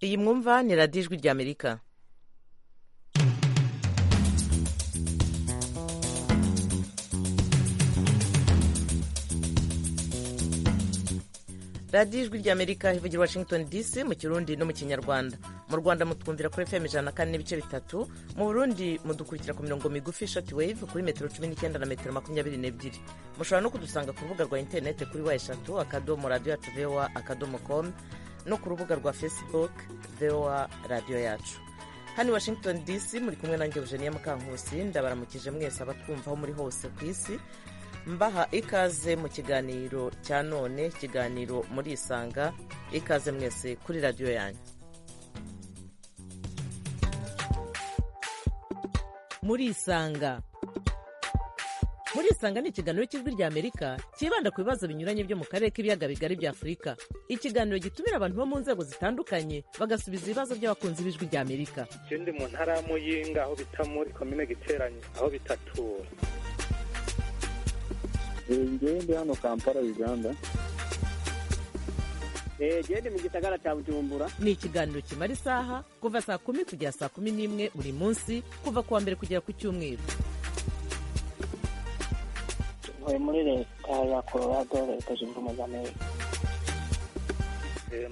iyi mwumva ni radiyo ijwi ry'amerika radiyo ijwi ry'amerika ivugira washington dc mu kirundi no mu kinyarwanda mu rwanda mutwumvira kuri fm ijana na kane n'ibice bitatu mu burundi mudukurikira ku mirongo migufi shoti wave kuri metero cumi n'icyenda na metero makumyabiri n'ebyiri mushobora no kudusanga ku rubuga rwa interinete kuri wa eshatu akadomo radiyo yacu voa akadomo komu no ku rubuga rwa facebook voa radiyo yacu hano i washington dc muri kumwe nanjye eugenia mukankusi ndabaramukije mwese abatwumva aho muri hose ku isi mbaha ikaze mu kiganiro cya none ikiganiro muri isanga ikaze mwese kuri radiyo yanyu muri isanga muri isanga ni ikiganiro cy'ijwi rya amerika cyibanda ku bibazo binyuranye byo mu karere k'ibiyaga bigari bya afurika ikiganiro gitumira abantu bo mu nzego zitandukanye bagasubiza ibibazo by'abakunzi b'ijwi rya amerika ikindi mu ntara y'amuyinga aho bita muri komine giteranye aho bitatura ngende hano kampala uganda gende mu gisagara cya bujumbura ni ikiganiro kimara isaha kuva saa kumi kugera saa kumi n'imwe buri munsi kuva ku wa mbere kugera ku cyumweru tuvuye muri leta ya colorado leta zunze ubumwe za amerika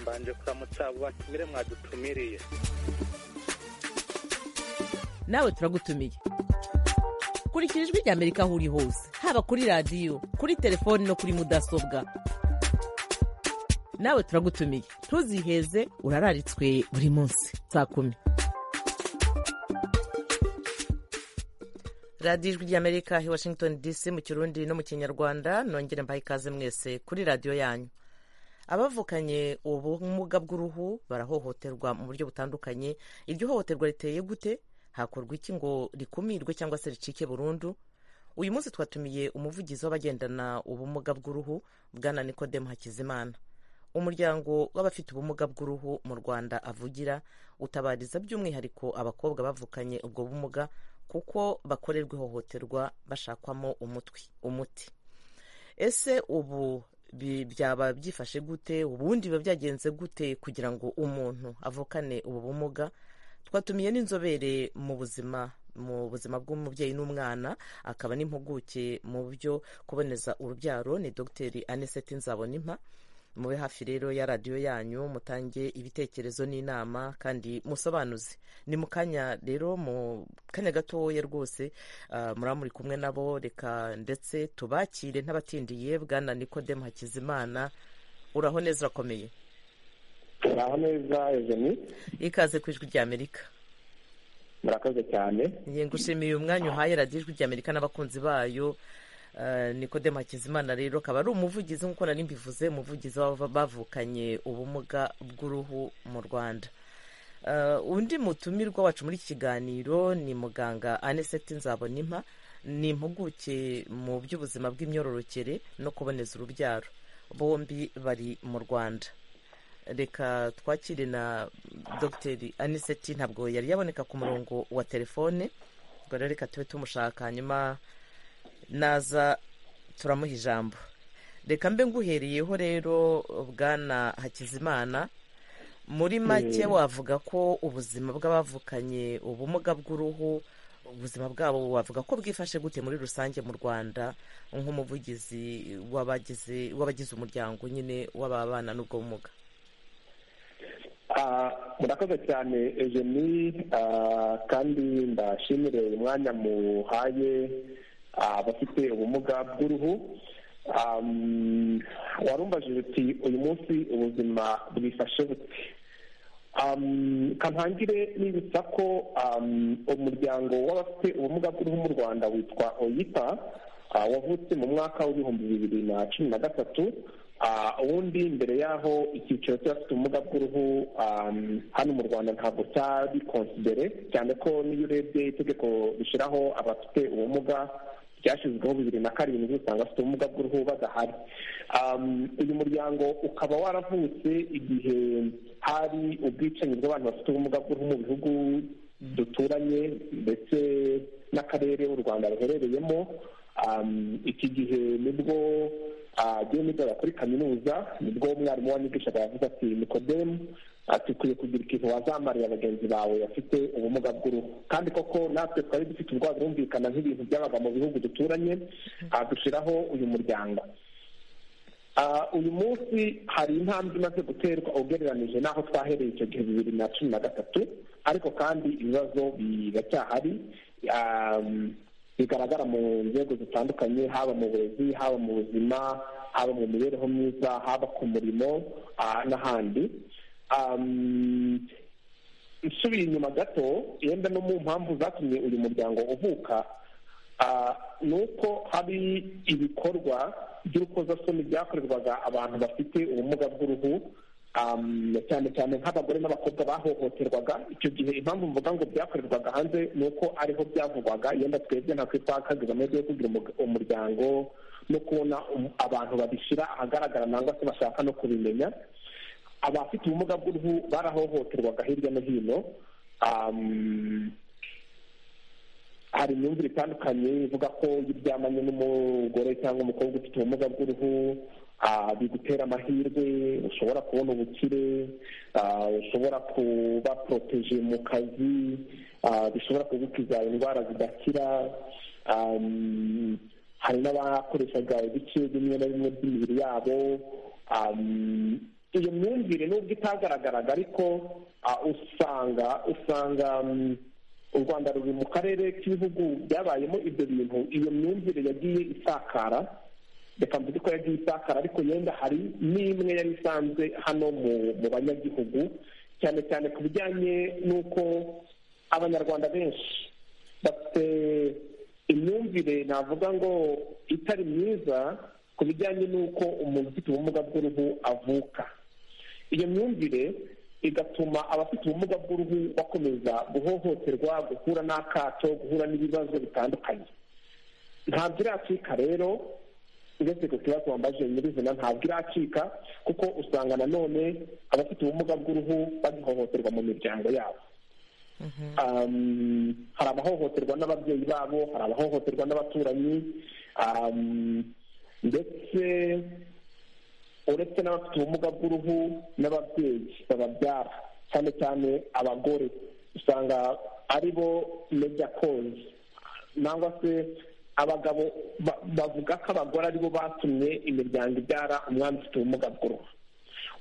mbanje kuramutsa abo batumire mwadutumiriye nawe turagutumiye kurikira ijwi rya amerika aho uri hose haba kuri radiyo kuri telefoni no kuri mudasobwa nawe turagutumiye ntuziheze urararitswe buri munsi saa kumi radiyo ijwi ry'amerika i washington dc mu kirundi no mu kinyarwanda nongere mbaha ikaze mwese kuri radiyo yanyu abavukanye ubumuga bw'uruhu barahohoterwa mu buryo butandukanye iryo hohoterwa riteye gute hakorwa iki ngo rikumirwe cyangwa se ricike burundu uyu munsi twatumiye umuvugizi w'abagendana ubumuga bw'uruhu bwana nikodemu hakizimana umuryango w'abafite ubumuga bw'uruhu mu rwanda avugira utabariza by'umwihariko abakobwa bavukanye ubwo bumuga kuko bakorerwa ihohoterwa bashakwamo umutwi umuti ese ubu byaba byifashe gute ubundi biba byagenze gute kugira ngo umuntu avukane ubu bumuga twatumiye n'inzobere mu buzima mu buzima bw'umubyeyi n'umwana akaba n'impuguke mu byo kuboneza urubyaro ni dogiteri aniseti nzabonimpa mube hafi rero ya radiyo yanyu mutange ibitekerezo n'inama kandi musobanuze ni mu kanya rero mu kanya gatoya rwose muraba muri kumwe nabo reka ndetse tubakire ntabatindiye bwana nikodemu hakizimana uraho neza urakomeye turaho neza eveni ikaze ku ijwi rya amerika murakoze cyane ngushimiye umwanya uhaye radiyo ijwi rya amerika n'abakunzi bayo nikodemu hakizimana rero akaba ari umuvugizi nk'uko nari mbivuze umuvugizi bavukanye ubumuga bw'uruhu mu rwanda undi mutumirwa wacu muri iki kiganiro ni muganga aniseti nzabonimpa ni impuguke mu by'ubuzima bw'imyororokere no kuboneza urubyaro bombi bari mu rwanda reka twakire na dogiteri aniseti ntabwo yari yaboneka ku murongo wa telefone rero reka tube tumushaka hanyuma naza turamuha ijambo reka mbe nguhereyeho rero bwana hakizimana muri make wavuga ko ubuzima bw'abavukanye ubumuga bw'uruhu ubuzima bwabo wavuga ko bwifashe gute muri rusange mu rwanda nk'umuvugizi w'abagize umuryango nyine w'ababana n'ubwo bumuga murakoze cyane ejeni kandi ndashimire umwanya muhaye abafite ubumuga bw'uruhu warumbajije uti uyu munsi ubuzima bwifashe buti kampangire nibutsa ko umuryango w'abafite ubumuga bw'uruhu mu rwanda witwa oyipa wavutse mu mwaka w'ibihumbi bibiri na cumi na gatatu ubundi mbere y'aho icyiciro cy'abafite ubumuga bw'uruhu hano mu rwanda ntabwo cyari konsidere cyane ko n'iyo urebye itegeko rishyiraho abafite ubumuga ryashyizweho bibiri na karindwi usanga bafite ubumuga bw'uruhu badahari uyu muryango ukaba waravutse igihe hari ubwicanyi bw'abantu bafite ubumuga bw'uruhu mu bihugu duturanye ndetse n'akarere u rwanda ruherereyemo iki gihe nibwo agiye nigaga kuri kaminuza nibwo umwarimu wanyigishaga yavuze ati nikodemu tukwiye kugira ikintu wazamarira bagenzi bawe bafite ubumuga bw'uruhu kandi koko natwe twari dufite ubwoba birumvikana nk'ibintu byabaga mu bihugu duturanye dushyiraho uyu muryango uyu munsi hari intambwe imaze guterwa ugereranije n'aho twahereye icyo gihe bibiri na cumi na gatatu ariko kandi ibibazo biracyahari bigaragara mu nzego zitandukanye haba mu burezi haba mu buzima haba mu mibereho myiza haba ku murimo n'ahandi nsubiye inyuma gato yenda no mu mpamvu zatumye uyu muryango uvuka ni uko hari ibikorwa by'urukozasoni byakorerwaga abantu bafite ubumuga bw'uruhu cyane cyane nk'abagore n'abakobwa bahohoterwaga icyo gihe impamvu mvuga ngo byakorerwaga hanze ni uko ariho byavugwaga yenda twebwe ntabwo twakaze gahunda yo kugira umuryango no kubona abantu babishyira ahagaragara nangwa se bashaka no kubimenya abafite ubumuga bw'uruhu barahohoterwaga hirya no hino hari imyumvire itandukanye ivuga ko iyo uryamanye n'umugore cyangwa umukobwa ufite ubumuga bw'uruhu bigutera amahirwe ushobora kubona ubukire ushobora kuba poroteje mu kazi bishobora kugukiza indwara zidakira hari n'abakoreshaga ibice bimwe na bimwe by'imibiri yabo iyo myumvire nubwo itagaragaraga ariko usanga usanga u rwanda ruri mu karere k'ibihugu byabayemo ibyo bintu iyo myumvire yagiye isakara reka mvuge ko yagiye isakara ariko yenda hari n'imwe yari isanzwe hano mu banyagihugu cyane cyane ku bijyanye n'uko abanyarwanda benshi bafite imyumvire navuga ngo itari myiza ku bijyanye n'uko umuntu ufite ubumuga bw'uruhu avuka iyo myumvire igatuma abafite ubumuga bw'uruhu bakomeza guhohoterwa guhura n'akato guhura n'ibibazo bitandukanye ntabwo iracika rero uretse ku kibazo wambaje nyirizina ntabwo iracika kuko usanga nanone abafite ubumuga bw'uruhu bagihohoterwa mu miryango yabo hari abahohoterwa n'ababyeyi babo hari abahohoterwa n'abaturanyi ndetse uretse n'abafite ubumuga bw'uruhu n'ababyeyi bababyara cyane cyane abagore usanga ari bo meja kozi nangwa se abagabo bavuga ko abagore aribo batumye imiryango ibyara umwana ufite ubumuga bw'uruhu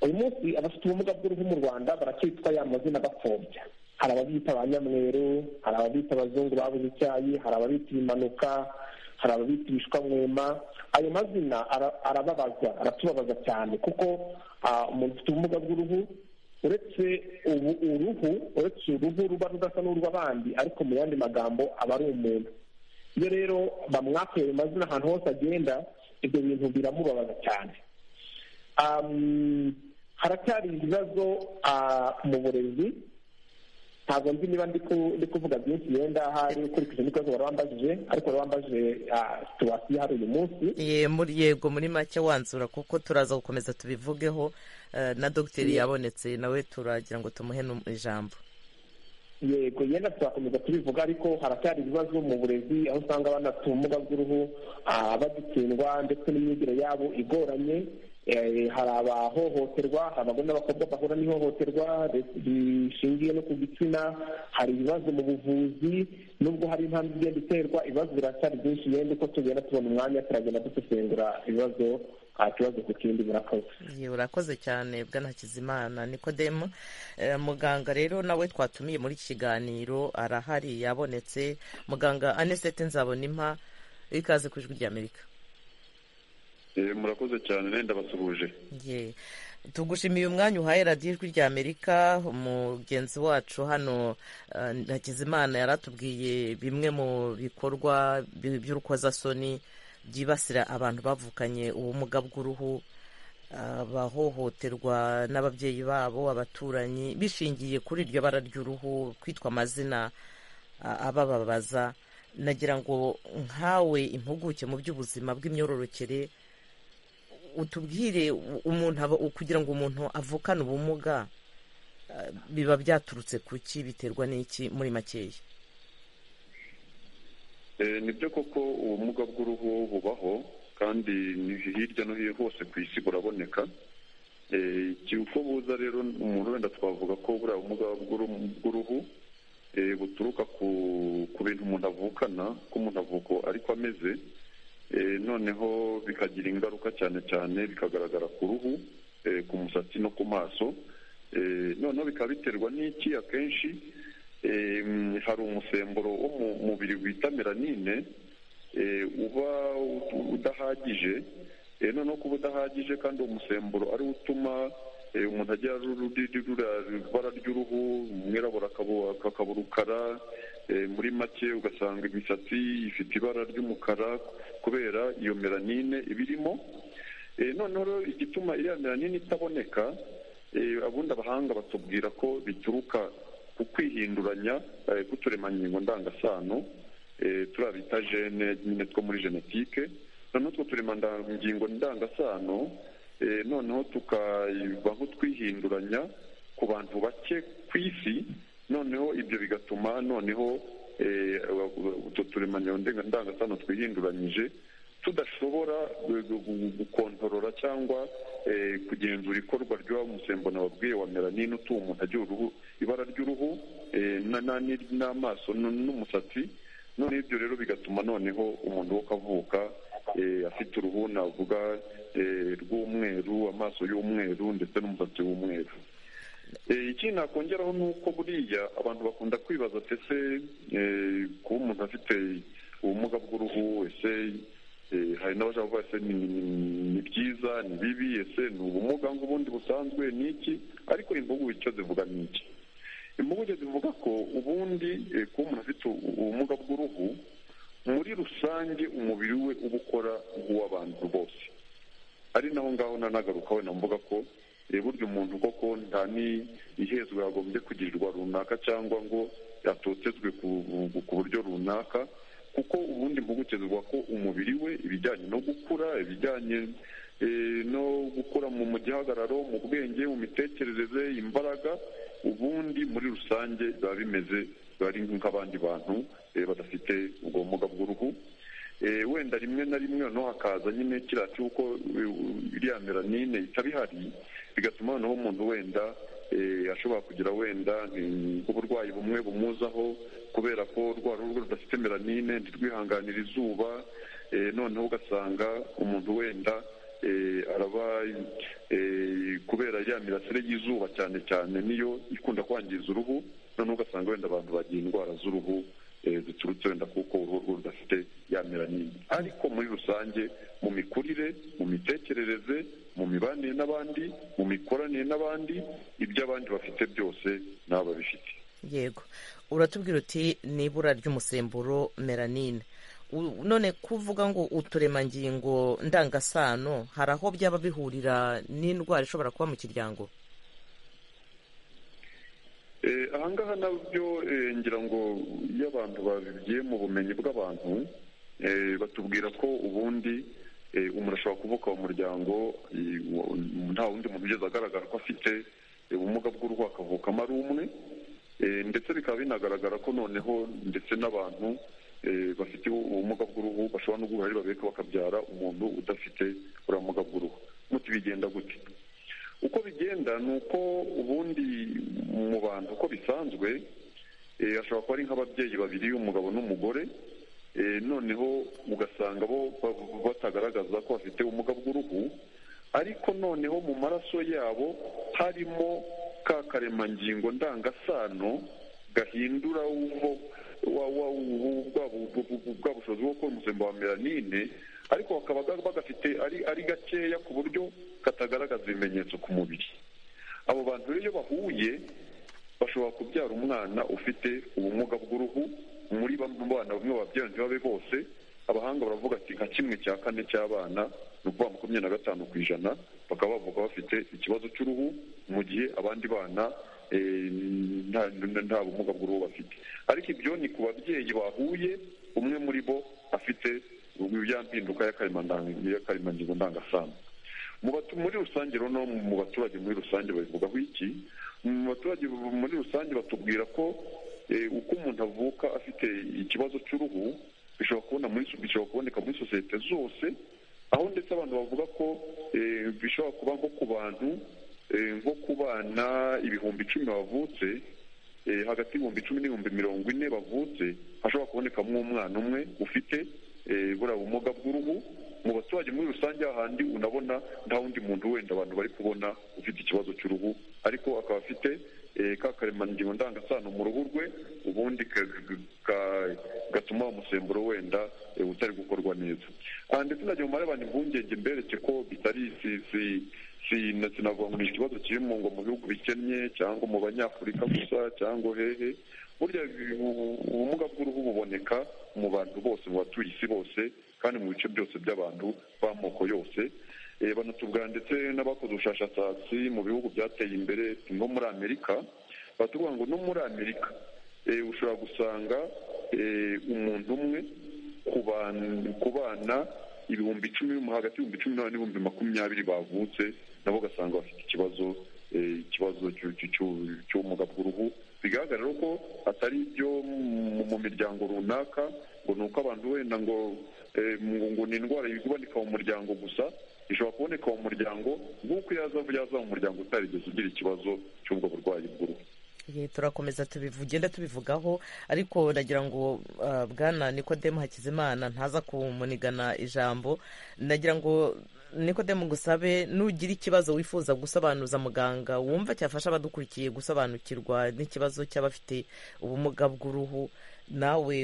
uyu munsi abafite ubumuga bw'uruhu mu rwanda baracyitwa ya mazina bapfobya hari ababita ba nyamweru hari ababita abazungu babuze icyayi hari ababita ibimanuka hari ababita ibishwamwema ayo mazina arababaza aratubabaza cyane kuko umuntu ufite ubumuga bw'uruhu uretse ubu uruhu uretse uruhu ruba rudasa n'urw'abandi ariko mu yandi magambo aba ari umuntu iyo rero bamwaka ayo mazina ahantu hose agenda ibyo bintu biramubabaza cyane haracyari ibibazo mu burezi ntabwo nzi niba ndi kuvuga byinshi yenda hari ukurikije n'ikibazo wari wambajije ariko wari wambajije situwasiyo hari uyu munsi yego muri make wanzura kuko turaza gukomeza tubivugeho na dogiteri yabonetse nawe turagira ngo tumuhe ijambo yego yenda turakomeza tubivuga ariko haracyari ibibazo mu burezi aho usanga abana bafite ubumuga bw'uruhu bagitsindwa ndetse n'imyigire yabo igoranye hari abahohoterwa hari abagore n'abakobwa bahura n'ihohoterwa rishingiye no ku gitsina hari ibibazo mu buvuzi nubwo hari intambwe igenda iterwa ibibazo biracyari byinshi yenda uko tugenda tubona umwanya turagenda dusesengura ibibazo nta kibazo ku kindi murakoze urakoze cyane bwanakizimana nikodemu muganga rero nawe twatumiye muri iki kiganiro arahari yabonetse muganga anesete nzabonimpa ikaze ku ijwi ry'amerika murakoze cyane nenda basuhuje tugushimiye umwanya uhaye radiyo ijwi rya amerika umugenzi wacu hano hakizimana yaratubwiye bimwe mu bikorwa by'urukozasoni byibasira abantu bavukanye ubumuga bw'uruhu abahohoterwa n'ababyeyi babo abaturanyi bishingiye kuri iryo bara ry'uruhu kwitwa amazina abababaza nagira ngo nkawe impuguke mu by'ubuzima bw'imyororokere utubwire umuntu kugira ngo umuntu avukane ubumuga biba byaturutse ku ki biterwa n'iki muri makeya ni byo koko ubumuga bw'uruhu bubaho kandi ni hirya no hino hose ku isi buraboneka Eh, uko buza rero umuntu wenda twavuga ko buriya bumuga bw'uruhu- bw'uruhu eh, buturuka ku ku bintu umuntu avukana ko umuntu avuka ariko ameze Eh, noneho bikagira ingaruka cyane cyane bikagaragara ku ruhu eh, ku musatsi no ku maso Eh, noneho bikaba biterwa n'iki akenshi eh, mm, hari umusemburo wo mu mubiri wita melanine eh, uba ut- udahagije Eh, noneho kuba udahagije kandi uwo musemburo ari wo utuma eh, umuntu agira ibara ry'uruhu umwirabura akaba- akaba urukara eh, muri make ugasanga imisatsi ifite ibara ry'umukara kubera iyo melanine ibirimo Eh, noneho rero igituma iriya melanine itaboneka eh, abundi abahanga batubwira ko bituruka ku kwihinduranya eh, k'uturemangingo ndangasano eh, turiya bita gene nyine two muri genetike noneho utwo turemangingo ndangasano eh, noneho tukaba nk'utwihinduranya ku bantu bake ku isi noneho ibyo bigatuma noneho eh, utwo turemangingo ndenga- ndangasano twihinduranyije tudashobora gu- gu- gu- gukontorora cyangwa eh, kugenzura ikorwa ry'uwo musemburo nababwiye wa melanine utuma umuntu agira uruhu ibara ry'uruhu eh, na- na- n'amaso n- n'umusatsi none ibyo rero bigatuma noneho umuntu wo kavuka eh, afite uruhu navuga eh, rw'umweru amaso y'umweru ndetse n'umusatsi w'umweru Eh, ikindi nakongeraho ni uko buriya abantu bakunda kwibaza ati ese eh, kuba umuntu afite ubumuga bw'uruhu ese eh, hari n'abashaka kuvuga ese ni ni- ni byiza ni bibi ese ni ubumuga nk'ubundi busanzwe ni iki ariko impuguke icyo zivuga ni iki impuguke zivuga ko ubundi eh, kuba umuntu afite u- ubumuga bw'uruhu muri rusange umubiri we uba ukora nk'uw'abantu bose ari naho ngaho nanagaruka wenda mvuga ko eh, burya umuntu koko nta n'ihezwa yagombye kugirirwa runaka cyangwa ngo yatotezwe ku ku buryo runaka kuko ubundi impuguke zivuga ko umubiri we ibijyanye no gukura ibijyanye eh, no gukura mu mu gihagararo mu bwenge mu mitekerereze imbaraga ubundi muri rusange biba bimeze biba ari nk'abandi bantu eh, badafite ubwo bumuga bw'uruhu Eh, wenda rimwe na rimwe noneho hakaza nyine kiriya cy'uko eh, iriya melanine itaba ihari bigatuma noneho umuntu wenda eh, ashobora kugira wenda eh, uburwayi bumwe bumuzaho kubera ko rwa ruhu rwe rudafite melanine ntirwihanganira izuba eh, noneho ugasanga umuntu wenda eh, araba eh, kubera ya mirasire y'izuba cyane cyane niyo ikunda kwangiza uruhu noneho ugasanga wenda abantu bagira indwara z'uruhu eh, ziturutse wenda kuko uruhu rwe rudafite ya melanine ariko muri rusange mu mikurire mu mitekerereze mu mibanire n'abandi mu mikoranire n'abandi ibyo abandi bafite byose nabo babifite yego uratubwira uti ni ibura ry'umusemburo melanine U- none kuvuga ngo uturemangingo ndangasano hari aho byaba bihurira n'indwara ishobora kuba mu kiryango Eh, ahangaha nabyo eh, ngira ngo iyo abantu bagiye mu bumenyi bw'abantu eh, batubwira ko ubundi eh, umuntu ashobora kuvuka mu muryango eh, wo- nta wundi muntu ugeze agaragara ko afite eh, ubumuga bw'uruhu akavukamo ari umwe Eh, ndetse bikaba binagaragara ko noneho ndetse n'abantu eh, bafite ubumuga bw'uruhu bashobora no guhura ari babiri bakabyara umuntu udafite buriya bumuga bw'uruhu muti bigenda gute uko bigenda ni uko ubundi mu bantu uko bisanzwe eh, ashobora kuba ari nk'ababyeyi babiri umugabo n'umugore eh, noneho ugasanga bo ba- batagaragaza ko bafite ubumuga bw'uruhu ariko noneho mu maraso yabo harimo ka karemangingo ndangasano gahindura uwo wa- wa- ubu- bwa bu- bu- bu- bwa bushobozi bwo gukora umusemburo wa melanine ariko bakaba ga- bagafite ari ari gakeya ku buryo katagaragaza ibimenyetso ku mubiri abo bantu rero iyo bahuye bashobora kubyara umwana ufite ubumuga b'uruhu muri bamwe mu bana bamwe babyaranye babe bose abahanga baravuga ati nka kimwe cya kane cy'abana ni ukuvuga makumyabiri na gatanu ku ijana bakaba bavuga bafite ikibazo cy'uruhu mu gihe abandi bana eh, nta- nta nta bumuga bw'uruhu bafite ariko ibyo ni ku babyeyi bahuye umwe muri bo afite ya mpinduka y'akaremandangi- y'akaremangingo ndangasano mu batu- muri rusange rero no mu baturage muri rusange babivugaho iki mu baturage bu- muri rusange batubwira ko eh, uko umuntu avuka afite ikibazo cy'uruhu bishobora kubona muri so- bishobora kuboneka muri sosiyete zose aho ndetse abantu bavuga ko eh, bishobora kuba nko ku bantu eh, nko ku bana ibihumbi icumi bavutse eh, hagati y'ibihumbi icumi n'ibihumbi mirongo ine bavutse hashobora kubonekamo umwana umwe ufite eh, buriya bumuga bw'uruhu mu baturage muri rusange hahandi unabona nta wundi muntu wenda abantu bari kubona ufite ikibazo cy'uruhu ariko akaba afite eh, ka karemangingo ndangasano mu ruhu rwe ubundi ka- ka- gatuma wa musemburo wenda eh, utari gukorwa neza Ah, ndetse nagiye mu abantu impungenge mbereke ko bitari si si sina- sinavuga ngo ni ikibazo kiri mu ngo mu bihugu bikennye cyangwa mu banyafurika gusa cyangwa hehe burya ubu- ubumuga bw'uruhu buboneka mu bantu bose mu batuye isi bose kandi mu bice byose by'abantu b'amoko yose Eh, banatubwira ndetse n'abakoze ubushakashatsi mu bihugu byateye imbere nko muri amerika baratubwira ngo no muri amerika eh, ushobora gusanga eh, umuntu umwe ku ban- ku bana ibihumbi icumi hagati y'ibihumbi cumi n'umunani n'ibihumbi makumyabiri bavutse nabo ugasanga bafite ikibazo eh, ikibazo cy'u- cy'u- cy'u- cy'ubumuga bw'uruhu bigaragara rero ko atari ibyo mu- mu miryango runaka ngo ni uko abantu wenda ngo eh, ngo ngo ni indwara iboneka mu muryango gusa ishobora kuboneka mu muryango nk'uko yaza yaza mu muryango utarigeze ugira ikibazo cy'ubwo burwayi bw'uruhu Ye, turakomeza tubivugenda tubivugaho ariko nagira ngo ah, bwana nikodemu hakizimana ntaza kumunigana ijambo nagira ngo nikodemu ngusabe nugira ikibazo wifuza gusobanuza muganga wumva cyafasha abadukurikiye gusobanukirwa n'ikibazo cy'abafite ubumuga bw'uruhu nawe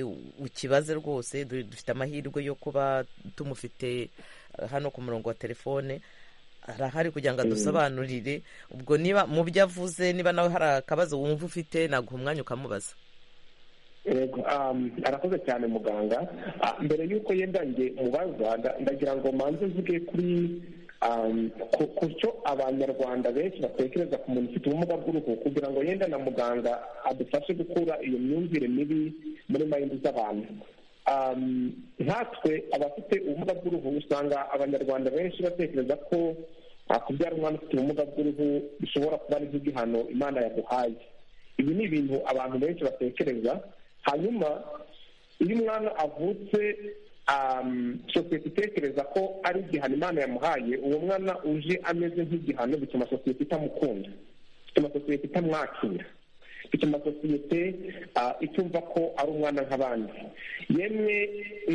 ukibaze rwose du- dufite amahirwe yo kuba tumufite ah, hano ku murongo wa telefone arahari kugira ngo adusobanurire ubwo niba mu byo avuze niba nawe hari akabazo wumva ufite naguha umwanya ukamubaza Yego, um, arakoze cyane muganga Ah, mbere y'uko yenda njye mubaza nda- ndagira ngo manze mvuge kuri um, ku- ku cyo abanyarwanda benshi batekereza ku muntu ufite ubumuga bw'uruhu kugira ngo yenda na muganga adufashe gukura iyo myumvire mibi muri mayindi z'abantu Um, nkatwe abafite ubumuga bw'uruhu usanga abanyarwanda benshi batekereza ko ah, kubyara umwana ufite ubumuga bw'uruhu bishobora kuba ari nk'igihano imana yaguhaye ibi ni ibintu abantu benshi batekereza hanyuma iyo umwana avutse um, sosiyete itekereza ko ari igihano imana yamuhaye uwo mwana uje ameze nk'igihano bituma sosiyete itamukunda bituma sosiyete itamwakira bituma sosiyete ah, itumva ko ari umwana nk'abandi yemwe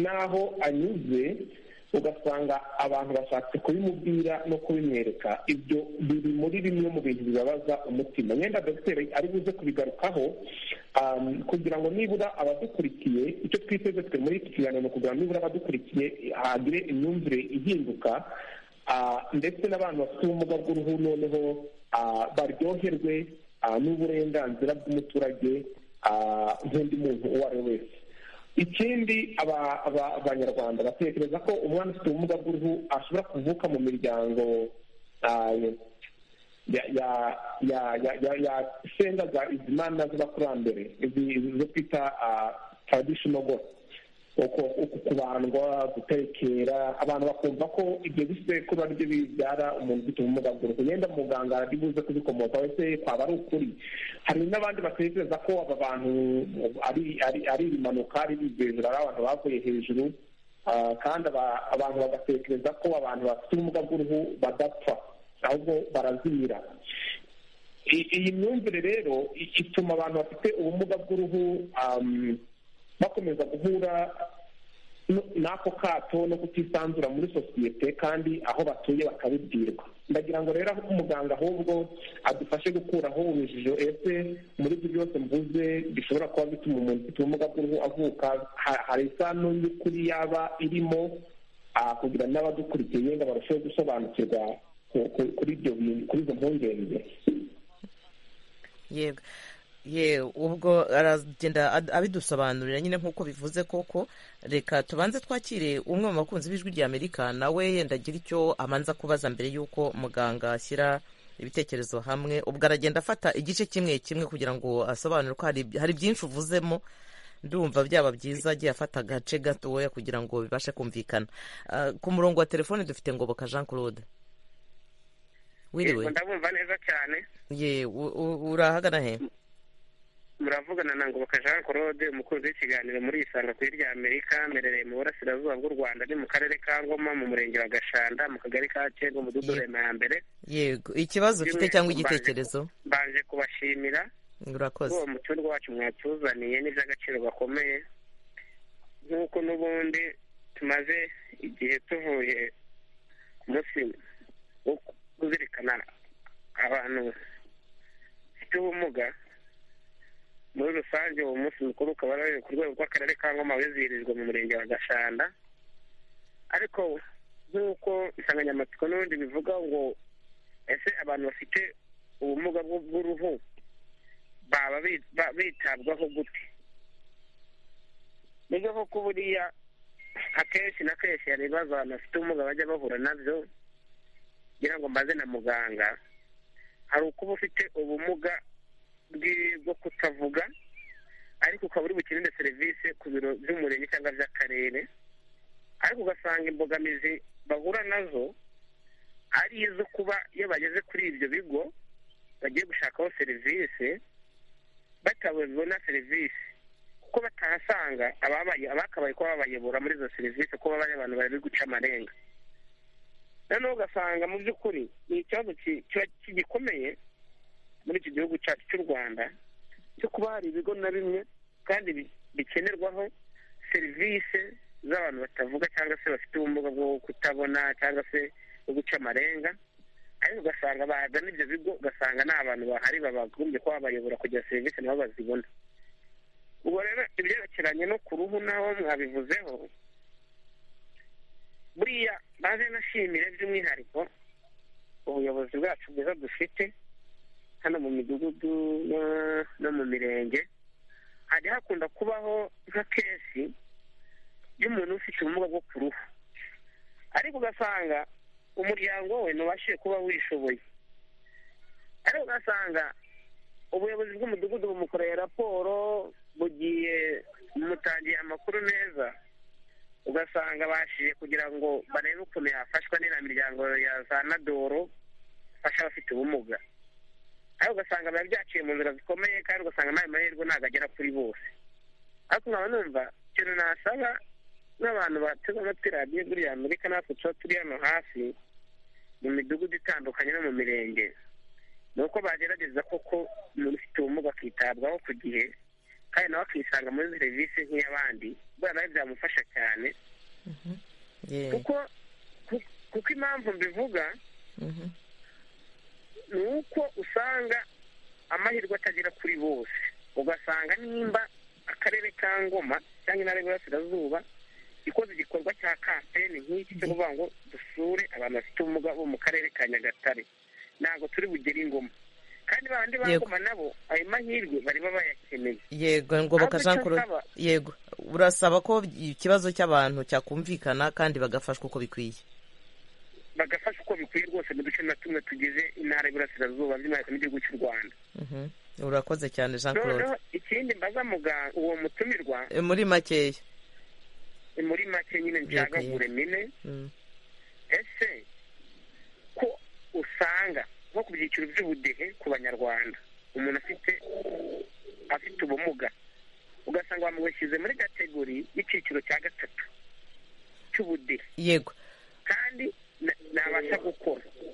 n'aho anyuze ugasanga abantu bashatse kubimubwira no kubimwereka ibyo biri muri bimwe mu bintu bibabaza umutima yenda dogiteri ari buze kubigarukaho um, kugira ngo nibura abadukurikiye icyo twiteze twe muri iki kiganiro ni ukugira ngo nibura abadukurikiye hagire imyumvire ihinduka ah, ndetse n'abantu bafite ubumuga bw'uruhu noneho ah, baryoherwe ah, n'uburenganzira bw'umuturage ah, nk'undi muntu uwo ari we wese ikindi aba- aba- abanyarwanda batekereza ko umwana ufite ubumuga bw'uruhu ashobora kuvuka mu miryango ah, ya ya ya ya ya ya senga za izimana z'abakurambere izi izo twita taradishono gose uko uku kubandwa gutekera abantu bakumva ko ibyo bisekuru ari byo bibyara umuntu ufite ubumuga bw'uruhu yenda muganga ari buze kubikomokaho ese kwaba ari ukuri hari n'abandi batekereza ko aba bantu ari ari ari ibimanuka ari ibyo hejuru ari abantu bavuye hejuru Ah, kandi aba- abantu bagatekereza ko abantu bafite ubumuga bw'uruhu badapfa ahubwo barazimira I- iyi myumvire rero i- ituma abantu bafite ubumuga bw'uruhu um, bakomeza guhura no- n'ako kato no kutisanzura muri sosiyete kandi aho batuye bakabibwirwa ndagira ngo rero aho umuganga ahubwo adufashe gukuraho urujijo ese muri ibyo byose mvuze bishobora kuba bituma umuntu ufite ubumuga bw'uruhu avuka ha- hari isano y'ukuri yaba irimo ah, kugira ngo n'abadukurikiye yenda barusheho gusobanukirwa ku- ku- kuri ibyo bintu kuri izo mpungenge yego ye ubwo aragenda ad- abidusobanurira nyine nk'uko bivuze koko reka tubanze twakire umwe mu bakunzi b'ijwi rya amerika nawe yenda agira icyo amanza kubaza mbere y'uko muganga ashyira ibitekerezo hamwe ubwo aragenda afata igice kimwe kimwe kugira ngo asobanure ko hari hari byinshi uvuzemo ndumva byaba byiza agiye afata agace gatoya kugira ngo bibashe kumvikana Ah, ku murongo wa telefone dufite ngoboka jean claude wiriwe ndabumva neza cyane ye u- u- urahagana he muravugana na ngoboka jean claude umukunzi w'ikiganiro muri isanga ku rya amerika merereye mu burasirazuba bw'u rwanda ni mu karere ka ngoma mu murenge wa gashanda mu kagari ka cyengo mu dudu Ye- rema ya mbere yego ikibazo ufite cyangwa igitekerezo mbanje kubashimira urakoze uwo muturirwa wacu mwatuzaniye n'iby'agaciro gakomeye nk'uko n'ubundi tumaze igihe tuvuye ku munsi wo kuzirikana abantu bafite ubumuga muri rusange uwo munsi mukuru ukaba ari ku rwego rw'akarere ka ngoma wizihirijwe mu murenge wa gashanda ariko nk'uko insanganyamatsiko n'ubundi bivuga ngo ese abantu bafite ubumuga bw'u- bw'uruhu baba bi- ba- bitabwaho gute nibyo koko buriya akenshi na kenshi hari ibibazo abantu bafite ubumuga bajya bahura nabyo kugira ngo mbaze na muganga hari uko uba ufite ubumuga bwi- bwo kutavuga ariko ukaba uri bukenere serivisi ku biro by'umurenge cyangwa by'akarere ariko ugasanga imbogamizi bahura nazo ari izo kuba iyo bageze kuri ibyo bigo bagiye gushakaho serivisi batabona serivisi kuko batahasanga ababaye abakabaye kuba babayobora muri izo serivisi kuko baba ari abantu bari guca amarenga noneho ugasanga mu by'ukuri ni ikibazo ki- kiba kigikomeye muri iki gihugu cyacu cy'u rwanda cyo kuba hari ibigo na bimwe kandi bi- bikenerwaho serivisi z'abantu batavuga cyangwa se bafite ubumuga bwo kutabona cyangwa se bwo guca amarenga ariko ugasanga bagana ibyo bigo ugasanga nta bantu bahari babagombye kuba babayobora kugira serivisi nabo bazibona ubwo rero ibyerekeranye no ku ruhu naho mwabivuzeho buriya maze nashimire by'umwihariko ubuyobozi bwacu bwiza dufite hano mu midugudu no- no mu mirenge hajya hakunda kubaho nka kesi y'umuntu ufite ubumuga bwo ku ruhu ariko ugasanga umuryango we ntubashije kuba wishoboye ariko ugasanga ubuyobozi bw'umudugudu bumukoreye raporo bugiye bumutangiye amakuru neza ugasanga bashije kugira ngo barebe ukuntu yafashwa n'iriya miryango ya za nadoro ifasha abafite ubumuga ariko ugasanga biba byaciye mu nzira zikomeye kandi ugasanga n'ayo mahirwe ntabwo agera kuri bose ariko nkaba numva ikintu nasaba n'abantu bateze amatwi radiyo buriya amerika natwe tuba turi hano hafi mu midugudu itandukanye no mu mirenge ni uko bagerageza koko umuntu ufite ubumuga akitabwaho ku gihe kandi nawe akisanga muri serivisi nk'iy'abandi buriya nawe byamufasha cyane yego kuko ku- kuko impamvu mbivuga mhm. ni uko usanga amahirwe atagera kuri bose ugasanga nimba akarere ka ngoma cyangwa intara y'uburasirazuba ikoze igikorwa cya kampeni nk'iki cyo kuvuga ngo dusure abantu bafite ubumuga bo mu karere ka nyagatare ntabwo turi bugere ingoma kandi ba bandi ba Yego. ngoma nabo ayo mahirwe bariba bayakeneye yego ngoboka Ahubwo jean icyo claude nsaba- yego urasaba ko ikibazo cy'abantu cyakumvikana kandi bagafashwa uko bikwiye bagafasha uko bikwiye rwose mu duce na tumwe tugize intara y'uburasirazuba by'umwihariko n'igihugu cy'u rwanda Mhm. urakoze cyane jean claude noneho ikindi mbaza muganga uwo mutumirwa E, muri makeya ni muri make nyine ncagagure mine Mm. ese ko usanga nko ku byiciro by'ubudehe ku banyarwanda umuntu afite afite ubumuga ugasanga bamushyize muri kategori y'icyiciro cya gatatu cy'ubudehe yego kandi na- ntabasha gukora no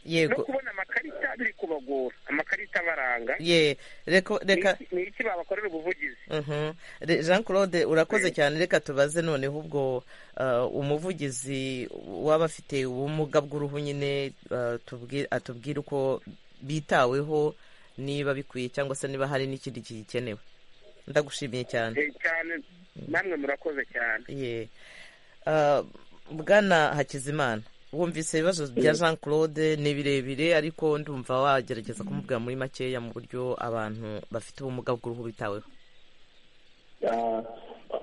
yego kubona amakarita biri kubagora amakarita abaranga ye reka reka Ni iki- ni iki babakorera ubuvugizi Mhm. Re- jean claude urakoze cyane reka tubaze noneho ubwo uh, umuvugizi w'abafite ubumuga bw'uruhu nyine uh, tubwi- atubwire uko bitaweho niba bikwiye cyangwa se niba hari n'ikindi gikenewe ndagushimiye cyane Eh, cyane namwe murakoze cyane ye Ah, bwana hakizimana wumvise ibibazo bya jean claude ni birebire ariko ndumva wagerageza kumubwira muri makeya mu buryo abantu bafite ubumuga bw'uruhu bitaweho Ah,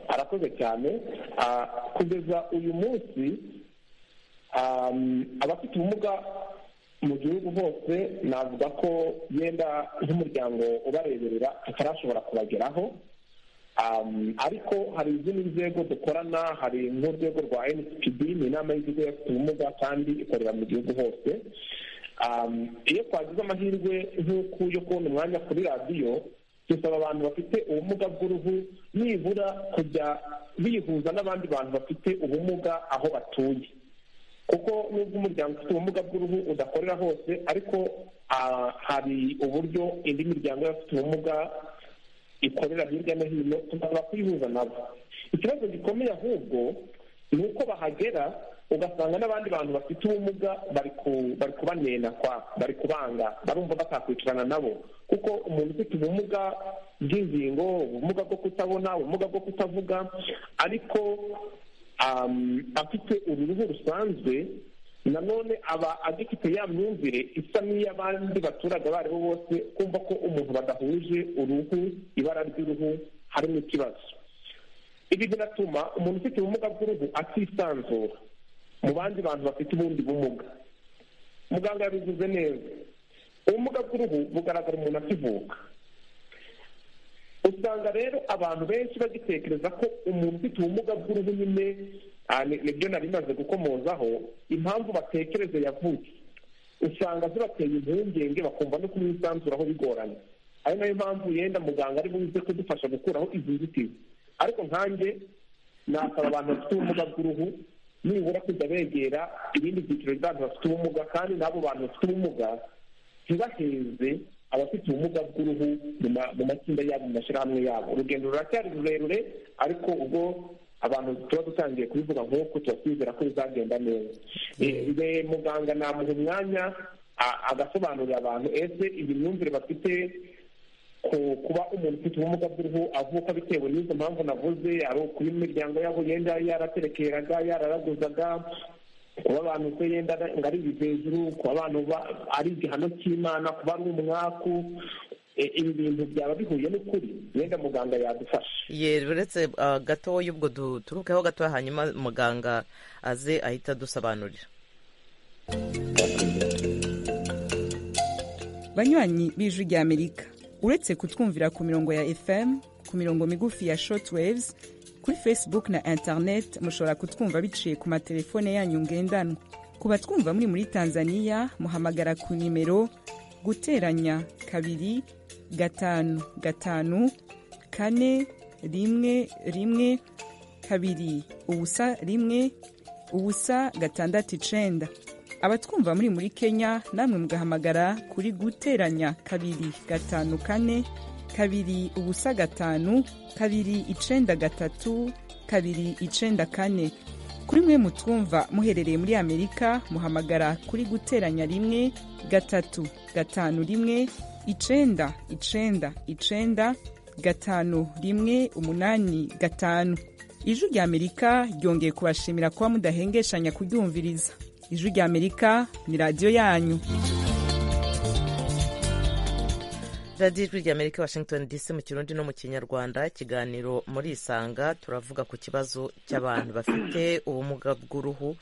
arakoze cyane Ah, kugeza uyu munsi um, abafite ubumuga mu gihugu hose navuga ko yenda nk'umuryango ubareberera tutarashobora kubageraho Um, ariko hari izindi nzego dukorana hari nk'urwego rwa nspd ni inama y'igihugu y'abafite ubumuga kandi ikorera mu gihugu hose iyo twagize amahirwe nk'uku yo kubona umwanya kuri radiyo dusaba abantu bafite ubumuga bw'uruhu nibura kujya bihuza n'abandi bantu bafite ubumuga aho batuye kuko nubwo umuryango ufite ubumuga bw'uruhu udakorera hose ariko hari uburyo indi miryango y'abafite ubumuga ikorera hirya no hino tugasaba kuyihuza nabo ikibazo gikomeye ahubwo ni uko bahagera ugasanga n'abandi bantu bafite ubumuga bari kubanena kwa bari kubanga barumva batakwicarana nabo kuko umuntu ufite ubumuga bw'ingingo ubumuga bwo kutabona ubumuga bwo kutavuga ariko afite uruhu rusanzwe nanone aba agifite ya myumvire isa n'iy'abandi baturage abo ari bo bose kumva ko umuntu badahuje uruhu ibara ry'uruhu harimo ikibazo ibi binatuma umuntu ufite ubumuga bw'uruhu atisanzura mu bandi bantu bafite ubundi bumuga muganga yabivuze neza ubumuga bw'uruhu bugaragara umuntu akivuka usanga rero abantu benshi bagitekereza ko umuntu ufite ubumuga bw'uruhu nyine nibyo nari bimaze gukomozaho impamvu batekereza yavutse usanga zibateye impungenge bakumva no kumwisanzuraho bigoranye ari nayo mpamvu yenda muganga ari buze kudufasha gukuraho izi nzitizi ariko nkanjye nasaba abantu bafite ubumuga bw'uruhu nibura kujya begera ibindi byiciro by'abantu bafite ubumuga kandi n'abo bantu bafite ubumuga ntibaheze abafite ubumuga bw'uruhu mu matsinda yabo mu mashyirahamwe yabo urugendo ruracyari rurerure ariko ubwo abantu tuba dutangiye kubivuga nk'uko tuba twizera ko bizagenda neza muganga namuha umwanya agasobanurira abantu ese iyi myumvire bafite kuba umuntu ufite ubumuga bw'uruhu avuka bitewe n'izo mpamvu navuze ari ukuba imiryango yabo yenda yaraterekeraga yararaguzaga kuba abantu se yenda ngo ari ibivejuru kuba abantu ari igihano cy'imana kuba ari umwaku ibi bintu byaba bihuye n'ukuri wenda muganga yadufasha uretse gatoya ubwo duturukeho gatoya hanyuma muganga aze ahita adusobanurira banywanyi b'ijwi ry'amerika uretse kutwumvira ku mirongo ya fm ku mirongo migufi ya short waves kuri facebook na internet mushobora kutwumva biciye ku matelefone yanyu ngendanwa ku batwumva muri muri tanzania muhamagara ku nimero guteranya kabiri gatanu gatanu kane rimwe rimwe kabiri ubusa rimwe ubusa gatandatu icenda abatwumva muri muri kenya namwe mugahamagara kuri guteranya kabiri gatanu kane kabiri ubusa gatanu kabiri icenda gatatu kabiri icenda kane kuri mwe mutwumva muherereye muri amerika muhamagara kuri guteranya rimwe gatatu gatanu rimwe icenda icenda icenda gatanu rimwe umunani gatanu ijwi rya amerika ryongeye kubashimira kuba mudahengeshanya kuryumviriza ijwi rya amerika ni radiyo yanyu radiyo ijwi ry'amerika washington dc mu kirundi no mu kinyarwanda ikiganiro muri isanga turavuga ku kibazo cy'abantu bafite ubumuga bw'uruhu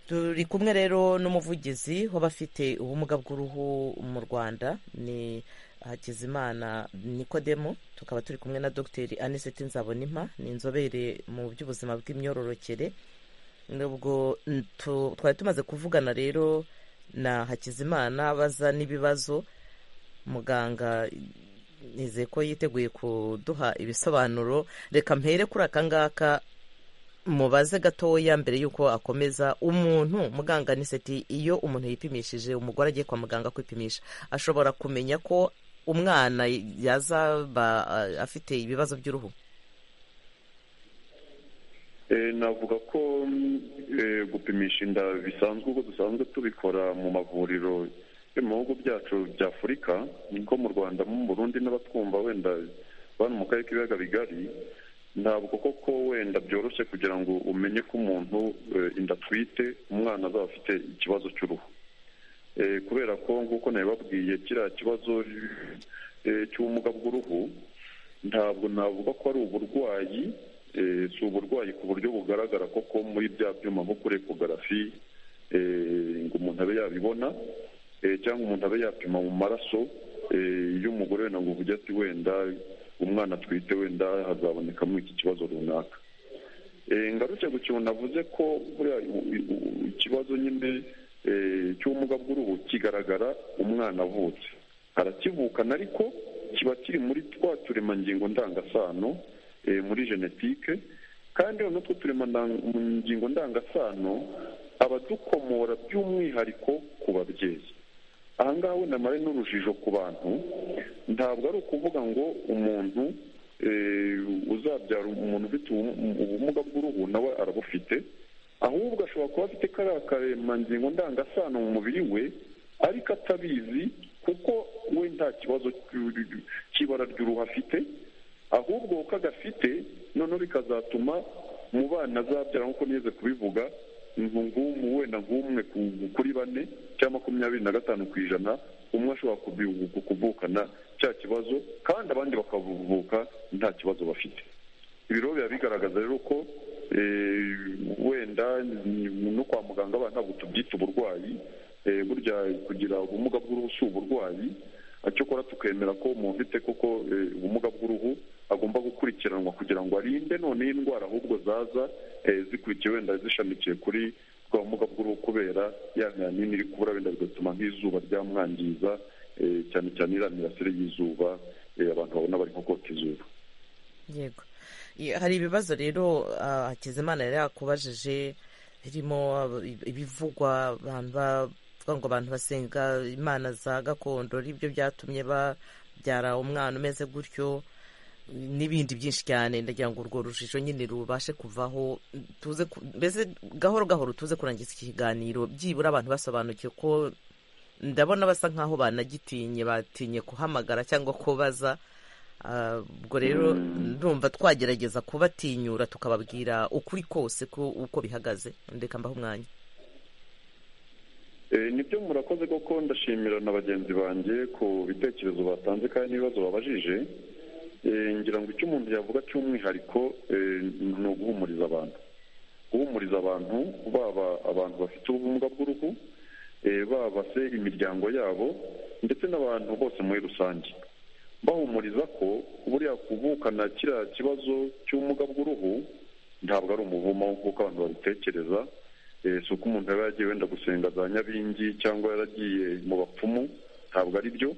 turi kumwe rero n'umuvugizi w'abafite ubumuga bw'uruhu mu rwanda ni hakizimana nikodemo tukaba turi kumwe na dogiteri aniseti nzabonimpa ni inzobere mu by'ubuzima bw'imyororokere nubwo twari tumaze kuvugana rero na hakizimana baza n'ibibazo muganga nizeye ko yiteguye kuduha ibisobanuro reka mpere kuri aka ngaka mubaze gatoya mbere y'uko akomeza umuntu muganga niseti iyo umuntu yipimishije umugore agiye kwa muganga kwipimisha ashobora kumenya ko umwana yazaba afite ibibazo by'uruhu navuga ko gupimisha inda bisanzwe uko dusanzwe tubikora mu mavuriro mu bihugu byacu bya afurika niko mu rwanda mu burundi n'abatwumva wenda bari mu karere k'ibiyaga bigari ntabwo koko wenda byoroshye kugira ngo umenye ko umuntu inda atwite umwana azaba afite ikibazo cy'uruhu kubera ko nk'uko nabibabwiye kiriya kibazo cy'ubumuga bw'uruhu ntabwo navuga ko ari uburwayi si uburwayi ku buryo bugaragara koko muri bya byuma nko kuri ekogarafi ngo umuntu abe yabibona cyangwa umuntu abe yapima mu maraso y'umugore wenda ngo uvuge ati wenda umwana atwite wenda hazabonekamo iki kibazo runaka ngaruke ku kintu navuze ko buriya ikibazo nyine cy'ubumuga bw'uruhu kigaragara umwana avutse arakivukana ariko kiba kiri muri twa turemangingo ndangasano muri genetike kandi noneho utwo turemangingo ndangasano abadukomora by'umwihariko ku babyeyi aha ngaha wenda mare n'urujijo ku bantu ntabwo ari ukuvuga ngo umuntu uzabyara umuntu ufite ubumuga bw'uruhu nawe arabufite ahubwo ashobora kuba afite kariya karemangingo ndangasano mu mubiri we ariko atabizi kuko we nta kibazo cy'ibara ry'uruhu afite ahubwo uko agafite noneho bikazatuma mu bana azabyara nk'uko nigeze kubivuga wenda nk'umwe kuri bane cyangwa makumyabiri na gatanu ku ijana umwe ashobora kuvukana cya kibazo kandi abandi bakavuka nta kibazo bafite ibi rero biba bigaragaza rero ko wenda no kwa muganga abantu ntabwo tubyita uburwayi burya kugira ubumuga bw'uruhu si uburwayi cyokora tukemera ko umuntu ufite koko ubumuga bw'uruhu agomba gukurikiranwa kugira ngo arinde noneho indwara ahubwo zaza zikurikiye wenda zishamikiye kuri bwa bumuga bw'uruhu kubera ya nyanini iri kubura wenda bigatuma nk'izuba ryamwangiza cyane cyane iriya mirasire y'izuba abantu babona bari nko kota izuba yego hari ibibazo rero hakizimana yari yakubajije birimo ibivugwa abantu bavuga ngo abantu basenga imana za gakondo aribyo byatumye babyara umwana umeze gutyo n'ibindi byinshi cyane ndagira ngo urwo rujijo nyine rubashe kuvaho tuze mbese gahoro gahoro tuze kurangiza iki kiganiro byibura abantu basobanukiwe ko ndabona basa nk'aho banagitinye batinye kuhamagara cyangwa kubaza ubwo rero ndumva twagerageza kubatinyura tukababwira ukuri kose uko bihagaze ndeka mbaho umwanya nibyo murakoze koko ndashimira na bagenzi banjye ku bitekerezo batanze kandi n'ibibazo babajije ngira ngo icyo umuntu yavuga cy'umwihariko ni uguhumuriza abantu guhumuriza abantu baba abantu bafite ubumuga bw'uruhu baba se imiryango yabo ndetse n'abantu bose muri rusange bahumuriza ko buriya kuvukana kiriya kibazo cy'ubumuga bw'uruhu ntabwo ari umuvumo nk'uko abantu babitekereza si uko umuntu yaba yagiye wenda gusenga za nyabingi cyangwa yaragiye mu bapfumu ntabwo ari byo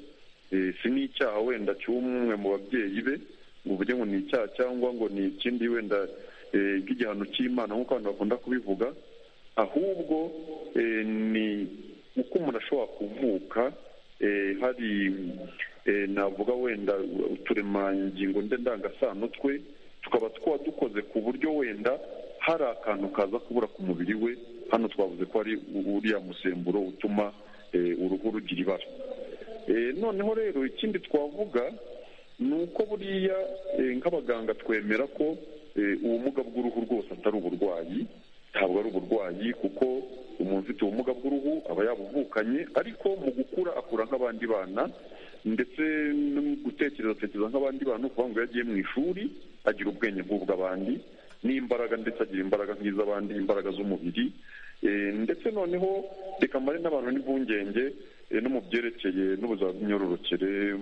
si n'icyaha wenda cy'umwe mu babyeyi be ngo uvuge ngo ni icyaha cyangwa ngo ni ikindi wenda nk'igihano cy'imana nk'uko abantu bakunda kubivuga ahubwo ni uko umuntu ashobora kuvuka hari navuga wenda uturemangingo ndangasano twe tukaba twaba dukoze ku buryo wenda hari akantu kaza kubura ku mubiri we hano twavuze ko ari uriya musemburo utuma uruhu rugira ibara noneho rero ikindi twavuga ni uko buriya nk'abaganga twemera ko ubumuga bw'uruhu rwose atari uburwayi ntabwo ari uburwayi kuko umuntu ufite ubumuga bw'uruhu aba yabuvukanye ariko mu gukura akura nk'abandi bana ndetse no gutekereza atekereza nk'abandi bana ukuvuga ngo iyo agiye mu ishuri agira ubwenge nk'ubw'abandi n'imbaraga ndetse agira imbaraga nk'iz'abandi imbaraga z'umubiri ndetse noneho reka mbare n'abantu n'impungenge no mu byerekeye n'ubuzima bw'imyororokere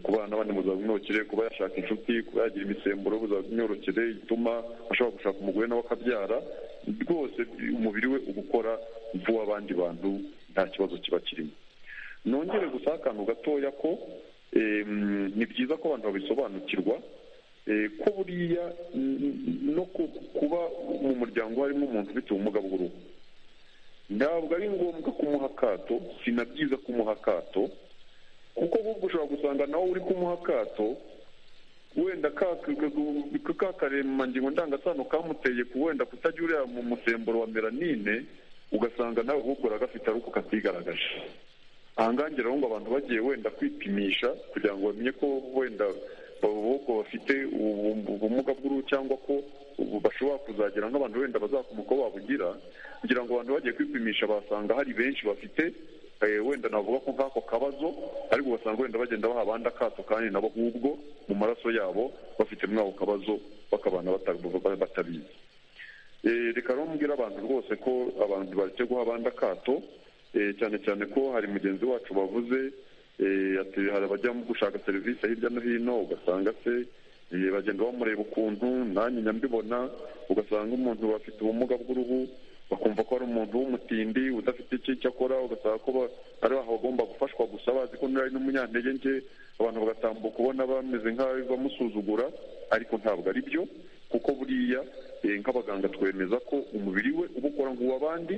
ku bana n'abandi mu buzima bw'imyororokere kuba yashaka inshuti kuba yagira imisemburo y'ubuzima bw'imyororokere ituma ashobora gushaka umugore nawe akabyara rwose umubiri we uba ukora nk'uw'abandi bantu nta kibazo kiba kirimo nongere gusa akantu gatoya ko ni byiza ko abantu babisobanukirwa ko buriya no kuba mu muryango harimo umuntu ufite ubumuga bw'uruhu ntabwo ari ngombwa kumuha akato si na byiza kumuha akato kuko ahubwo ushobora gusanga nawe uri kumuha akato wenda ka karemangingo ndangasano kamuteye ku wenda kutagira uriya mu musemburo wa melanine ugasanga nawe ahubwo uragafite ariko katigaragaje aha ngaha ngira ngo abantu bagiye wenda kwipimisha kugira ngo bamenye ko wenda ahubwo bafite ubumuga bw'uruhu cyangwa ko bashobora kuzagira nk'abantu wenda bazakomoka aho babugira kugira ngo abantu bagiye kwipimisha basanga hari benshi bafite wenda navuga ko nk'ako kabazo ariko ugasanga wenda bagenda baha abandi akato kandi nabo ahubwo mu maraso yabo bafite muri ako kabazo bakabana batabizi reka rero mbwira abantu rwose ko abantu baretse guha abandi akato cyane cyane ko hari mugenzi wacu bavuze hari abajya gushaka serivisi hirya no hino ugasanga se bagenda bamureba ukuntu nanjye nyambibona ugasanga umuntu bafite ubumuga bw'uruhu bakumva ko ari umuntu w'umutindi udafite icyo akora ugasanga ko ari bagomba gufashwa gusa bazi ko ari n'umunyantege nke abantu bagatambuka ubona bameze nk'aho bamusuzugura ariko ntabwo ari byo kuko buriya nk'abaganga twemeza ko umubiri we uba ukora nk'uw'abandi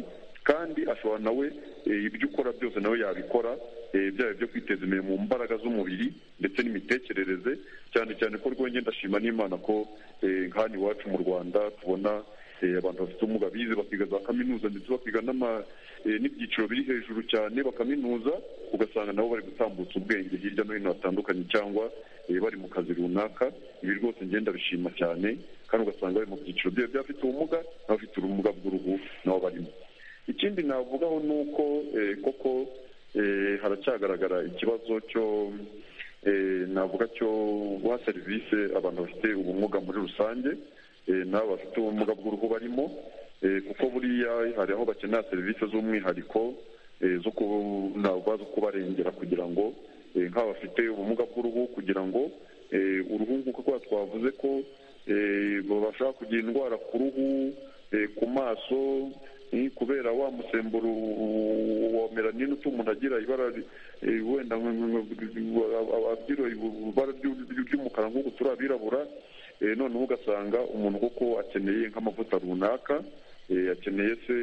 kandi ashobora nawe ibyo ukora byose nawe yabikora byaba ibyo kwiteza imbere mu mbaraga z'umubiri ndetse n'imitekerereze cyane cyane ko rwongera ndashima n'imana ko nk'ahantu iwacu mu rwanda tubona abantu bafite ubumuga bize bakiga za kaminuza ndetse bakiga n'ibyiciro biri hejuru cyane bakaminuza ugasanga nabo bari gutambutsa ubwenge hirya no hino hatandukanye cyangwa bari mu kazi runaka ibi rwose ngenda bishima cyane kandi ugasanga bari mu byiciro byabo by'abafite ubumuga n'abafite ubumuga bw'uruhu nabo barimo ikindi navugaho ni uko koko haracyagaragara ikibazo cyo navuga cyo guha serivisi abantu bafite ubumuga muri rusange n'abo bafite ubumuga bw'uruhu barimo kuko buriya hari aho bakenera serivisi z'umwihariko zo kubarengera kugira ngo nk'aba bafite ubumuga bw'uruhu kugira ngo uruhu nk'uko twavuze ko babasha kugira indwara ku ruhu ku maso kubera wa musemburo wa melanine utuma umuntu agira ibara wenda agira ibara ry'umukara nk'uko turi abirabura noneho ugasanga umuntu kuko akeneye nk'amavuta runaka akeneye se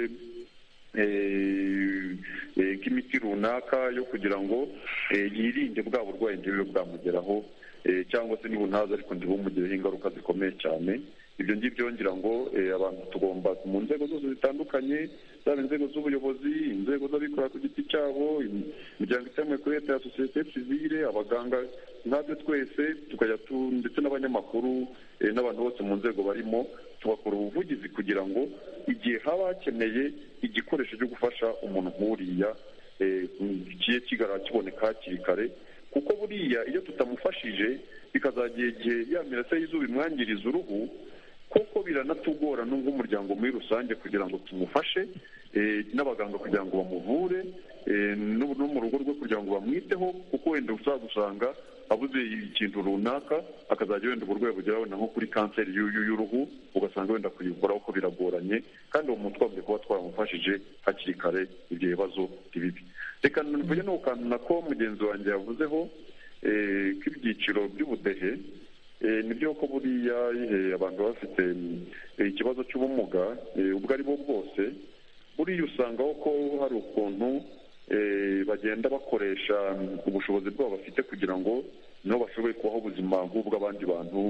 nk'imiti runaka yo kugira ngo yirinde bwa burwayi ntibibe bwamugeraho cyangwa se n'ibuntaza ariko ntibumu ingaruka zikomeye cyane ibyo ngibyo ngira ngo abantu tugomba mu nzego zose zitandukanye zaba inzego z'ubuyobozi inzego z'abikorera ku giti cyabo imiryango itemewe kuri leta ya sosiyete sivire abaganga natwe twese tukajya tu ndetse n'abanyamakuru n'abantu bose mu nzego barimo tugakora ubuvugizi kugira ngo igihe haba hakeneye igikoresho cyo gufasha umuntu nk'uriya kigiye kigaragara kiboneka hakiri kare kuko buriya iyo tutamufashije bikazagira igihe ya mirasire y'izuba imwangiriza uruhu kuko biranatugora nk'umuryango muri rusange kugira ngo tumufashe n'abaganga kugira ngo bamuvure no mu rugo rwe kugira ngo bamwiteho kuko wenda uzagusanga abuze ikintu runaka akazajya wenda uburwayi bugera wenda nko kuri kanseri y'uruhu ugasanga wenda kuyivuraho ko biragoranye kandi uwo muntu twabwiye kuba twaramufashije hakiri kare ibyo bibazo ntibibi reka ntuvuge n'ukantu nako mugenzi wanjye yavuzeho k'ibyiciro by'ubudehe nibyo ko buriya abantu bafite ikibazo cy'ubumuga ubwo ari bwo bwose buriya usangaho ko hari ukuntu bagenda bakoresha ubushobozi bwabo bafite kugira ngo nabo bashobore kubaho ubuzima nk'ubw'abandi bantu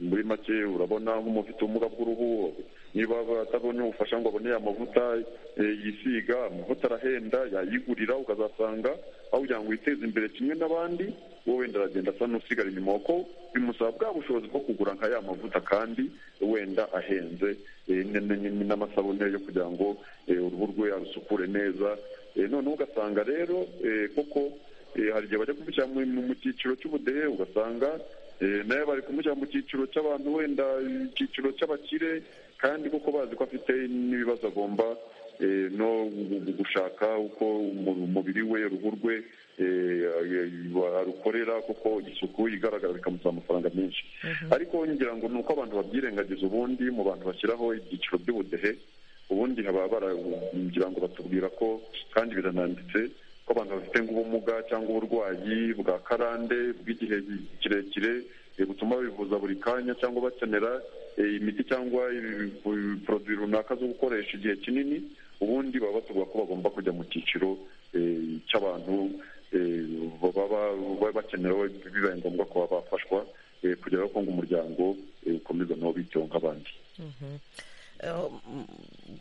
muri make urabona nk'umufite ubumuga bw'uruhu niba atabonye ubufasha ngo abone amavuta yisiga amavuta arahenda yayigurira ukazasanga aho kugira ngo witeze imbere kimwe n'abandi wowe wenda aragenda asa n'usigara inyuma kuko bimusaba bwa bushobozi bwo kugura nka ya mavuta kandi wenda ahenze n'amasabune yo kugira ngo uruhu rwe arusukure neza noneho ugasanga rero koko hari igihe bajya kumushyira mu cyiciro cy'ubudehe ugasanga nawe bari kumushyira mu cyiciro cy'abantu wenda icyiciro cy'abakire kandi kuko bazi ko afite n'ibibazo agomba no gushaka uko umubiri we uruhu rwe arukorera kuko isuku igaragara bikamusaba amafaranga menshi ariko ngira ngo ni uko abantu babyirengagiza ubundi mu bantu bashyiraho ibyiciro by'ubudehe ubundi haba baragira ngo batubwira ko kandi birananditse ko abantu bafite nk'ubumuga cyangwa uburwayi bwa karande bw'igihe kirekire butuma bivuza buri kanya cyangwa bakenera imiti cyangwa poroduwi runaka zo gukoresha igihe kinini ubundi baba batubwira ko bagomba kujya mu cyiciro cy'abantu baba bakenewe bibaye ngombwa ko bafashwa kugera ko ngo umuryango ukomeza nabo biteho nk'abandi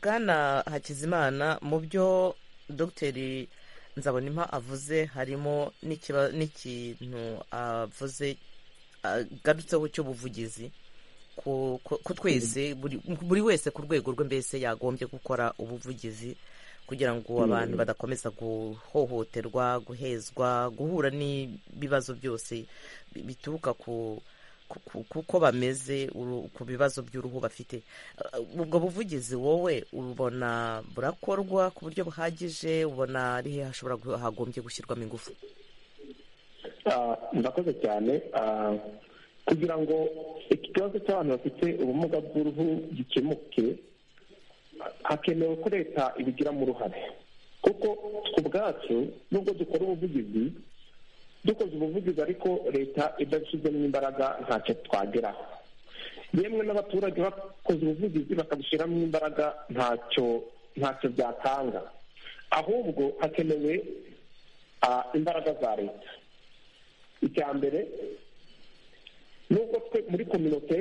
bwana hakizimana mu byo dogiteri nzabona impa avuze harimo n'ikintu avuze agarutseho cy'ubuvugizi ku twese buri wese ku rwego rwe mbese yagombye gukora ubuvugizi kugira ngo abantu badakomeza guhohoterwa guhezwa guhura n'ibibazo byose bituruka ku kuko bameze ku bibazo by'uruhu bafite ubwo buvugizi wowe ubona burakorwa ku buryo buhagije ubona ari he hashobora hagombye gushyirwamo ingufu murakoze cyane kugira ngo ikibazo cy'abantu bafite ubumuga bw'uruhu gikemuke hakenewe ko leta ibigiramo uruhare kuko twe ubwacu nubwo dukora ubuvugizi dukoze ubuvugizi ariko leta idashyizemo imbaraga ntacyo twageraho yemwe n'abaturage bakoze ubuvugizi bakabishyiramo imbaraga ntacyo ntacyo byatanga ahubwo hakenewe imbaraga za leta icya mbere nubwo twe muri kominote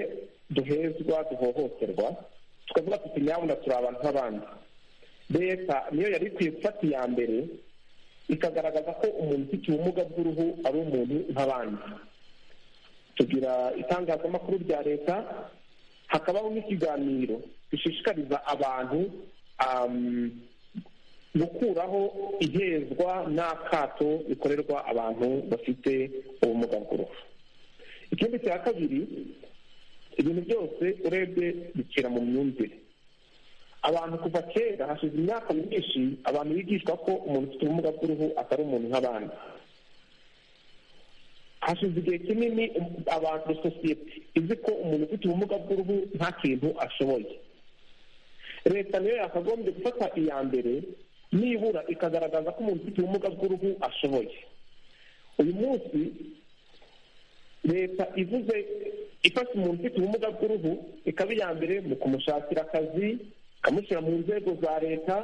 duhezwa duhohoterwa tukavuga tuti nyabuna turi abantu nk'abandi leta niyo yari ikwiye gufata iya mbere ikagaragaza ko umuntu ufite ubumuga bw'uruhu ari umuntu nk'abandi tugira itangazamakuru rya leta hakabaho n'ikiganiro gishishikariza abantu gukuraho ihezwa n'akato bikorerwa abantu bafite ubumuga bw'uruhu ikindi cya kabiri ibintu byose urebye bikira mu myumvire abantu kuva kera hashize imyaka myinshi abantu bigishwa ko umuntu ufite ubumuga bw'uruhu atari umuntu nk'abandi hashize igihe kinini abantu sosiyete izi ko umuntu ufite ubumuga bw'uruhu nta kintu ashoboye leta niyo yakagombye gufata iya mbere nibura ikagaragaza ko umuntu ufite ubumuga bw'uruhu ashoboye uyu munsi leta ivuze ifasha umuntu ufite ubumuga bw'uruhu ikaba iya mbere mu kumushakira akazi ikamushyira mu nzego za leta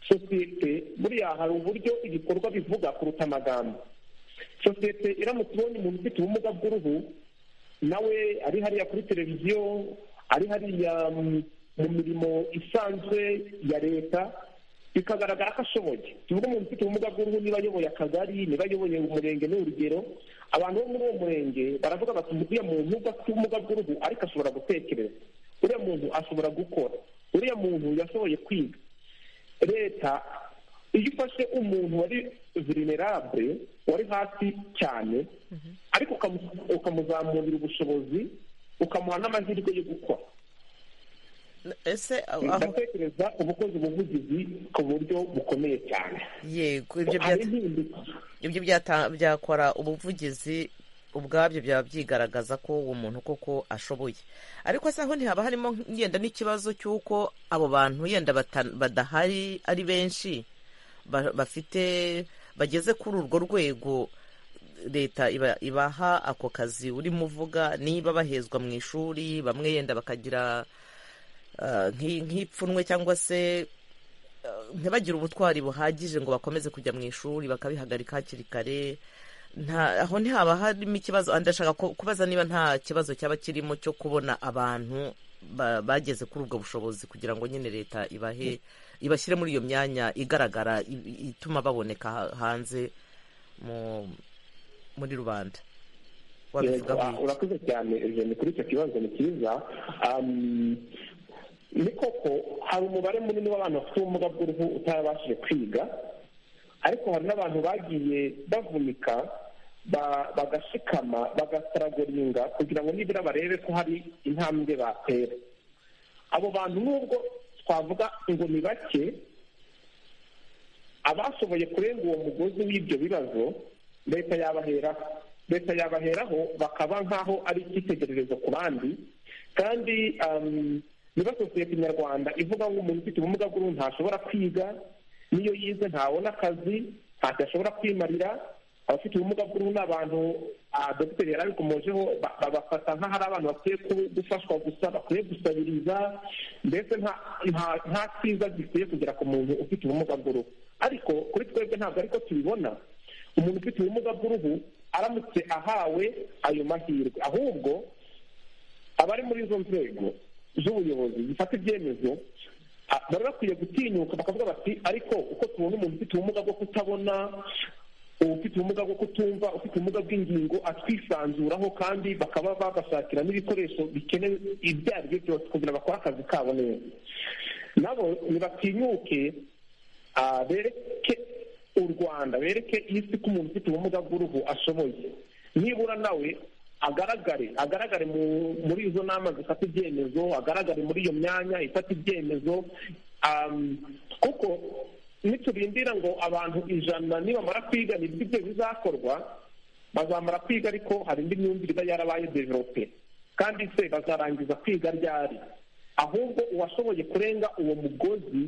sosiyete buriya hari uburyo ibikorwa bivuga kuruta amagambo sosiyete iramutse ibonye umuntu ufite ubumuga bw'uruhu nawe ari hariya kuri televiziyo ari hariya mu mirimo isanzwe ya leta bikagaragara ko ashoboye tuvuge umuntu ufite ubumuga bw'uruhu niba ayoboye akagari niba ayoboye umurenge ni urugero abantu bo muri uwo murenge baravuga bati uriya muntu ubwo afite ubumuga bw'uruhu ariko ashobora gutekereza uriya muntu ashobora gukora uriya muntu yashoboye kwiga leta iyo ufashe umuntu wari virinerabure wari hasi cyane ariko ukamuzamurira ubushobozi ukamuha n'amahirwe yo gukora ese ndatekereza ubukozi ubuvugizi ku buryo bukomeye cyane yego ibyo byakora ubuvugizi ubwabyo byaba byigaragaza ko uwo muntu koko ashoboye ariko asa aho ntihaba harimo yenda n'ikibazo cy'uko abo bantu yenda badahari ari benshi bafite bageze kuri urwo rwego leta ibaha ako kazi urimo uvuga niba bahezwa mu ishuri bamwe yenda bakagira nk'ipfunwe cyangwa se ntibagire ubutwari buhagije ngo bakomeze kujya mu ishuri bakabihagarika hakiri kare aho ntihaba harimo ikibazo ndashaka kubaza niba nta kibazo cyaba kirimo cyo kubona abantu bageze kuri ubwo bushobozi kugira ngo nyine leta ibahe ibashyire muri iyo myanya igaragara ituma baboneka hanze muri rubanda urakoze cyane kuri icyo kibazo ni cyiza ni koko hari umubare munini w'abantu bafite ubumuga bw'uruhu utarabashije kwiga ariko hari n'abantu bagiye bavunika bagashikama bagasaragoringa kugira ngo nibura barebe ko hari intambwe batera abo bantu nubwo twavuga ngo ni bake abashoboye kurenga uwo mugozi w'ibyo bibazo leta yabaheraho leta yabaheraho bakaba nk'aho ari icyitegererezo ku bandi kandi niba sosiyete nyarwanda ivuga ngo umuntu ufite ubumuga bw'uruhu ntashobora kwiga n'iyo yize ntabona akazi ntacyo ashobora kwimarira abafite ubumuga bw'uruhu ni abantu dogiteri yari abikomojeho babafata nk'ahari abantu bakwiye gufashwa gusa bakwiye gusabiriza mbese nta cyiza gikwiye kugera ku muntu ufite ubumuga bw'uruhu ariko kuri twebwe ntabwo ariko tubibona umuntu ufite ubumuga bw'uruhu aramutse ahawe ayo mahirwe ahubwo abari muri izo nzego z'ubuyobozi zifata ibyemezo bari bakwiye gutinyuka bakavuga bati ariko uko tubona umuntu ufite ubumuga bwo kutabona ufite ubumuga bwo kutumva ufite ubumuga bw'ingingo atwisanzuraho kandi bakaba bagashakira n'ibikoresho bikenewe ibyo ari byo byose kugira bakore akazi kabo neza nabo ntibatinyuke bereke u rwanda bereke isi ko umuntu ufite ubumuga bw'uruhu ashoboye nibura nawe agaragare agaragare muri izo nama zifata ibyemezo agaragare muri iyo myanya ifata ibyemezo kuko niturindira ngo abantu ijana nibamara kwiga nibyo ibyo bizakorwa bazamara kwiga ariko hari indi myumvire iba yarabaye develope kandi se bazarangiza kwiga ryari ahubwo uwashoboye kurenga uwo mugozi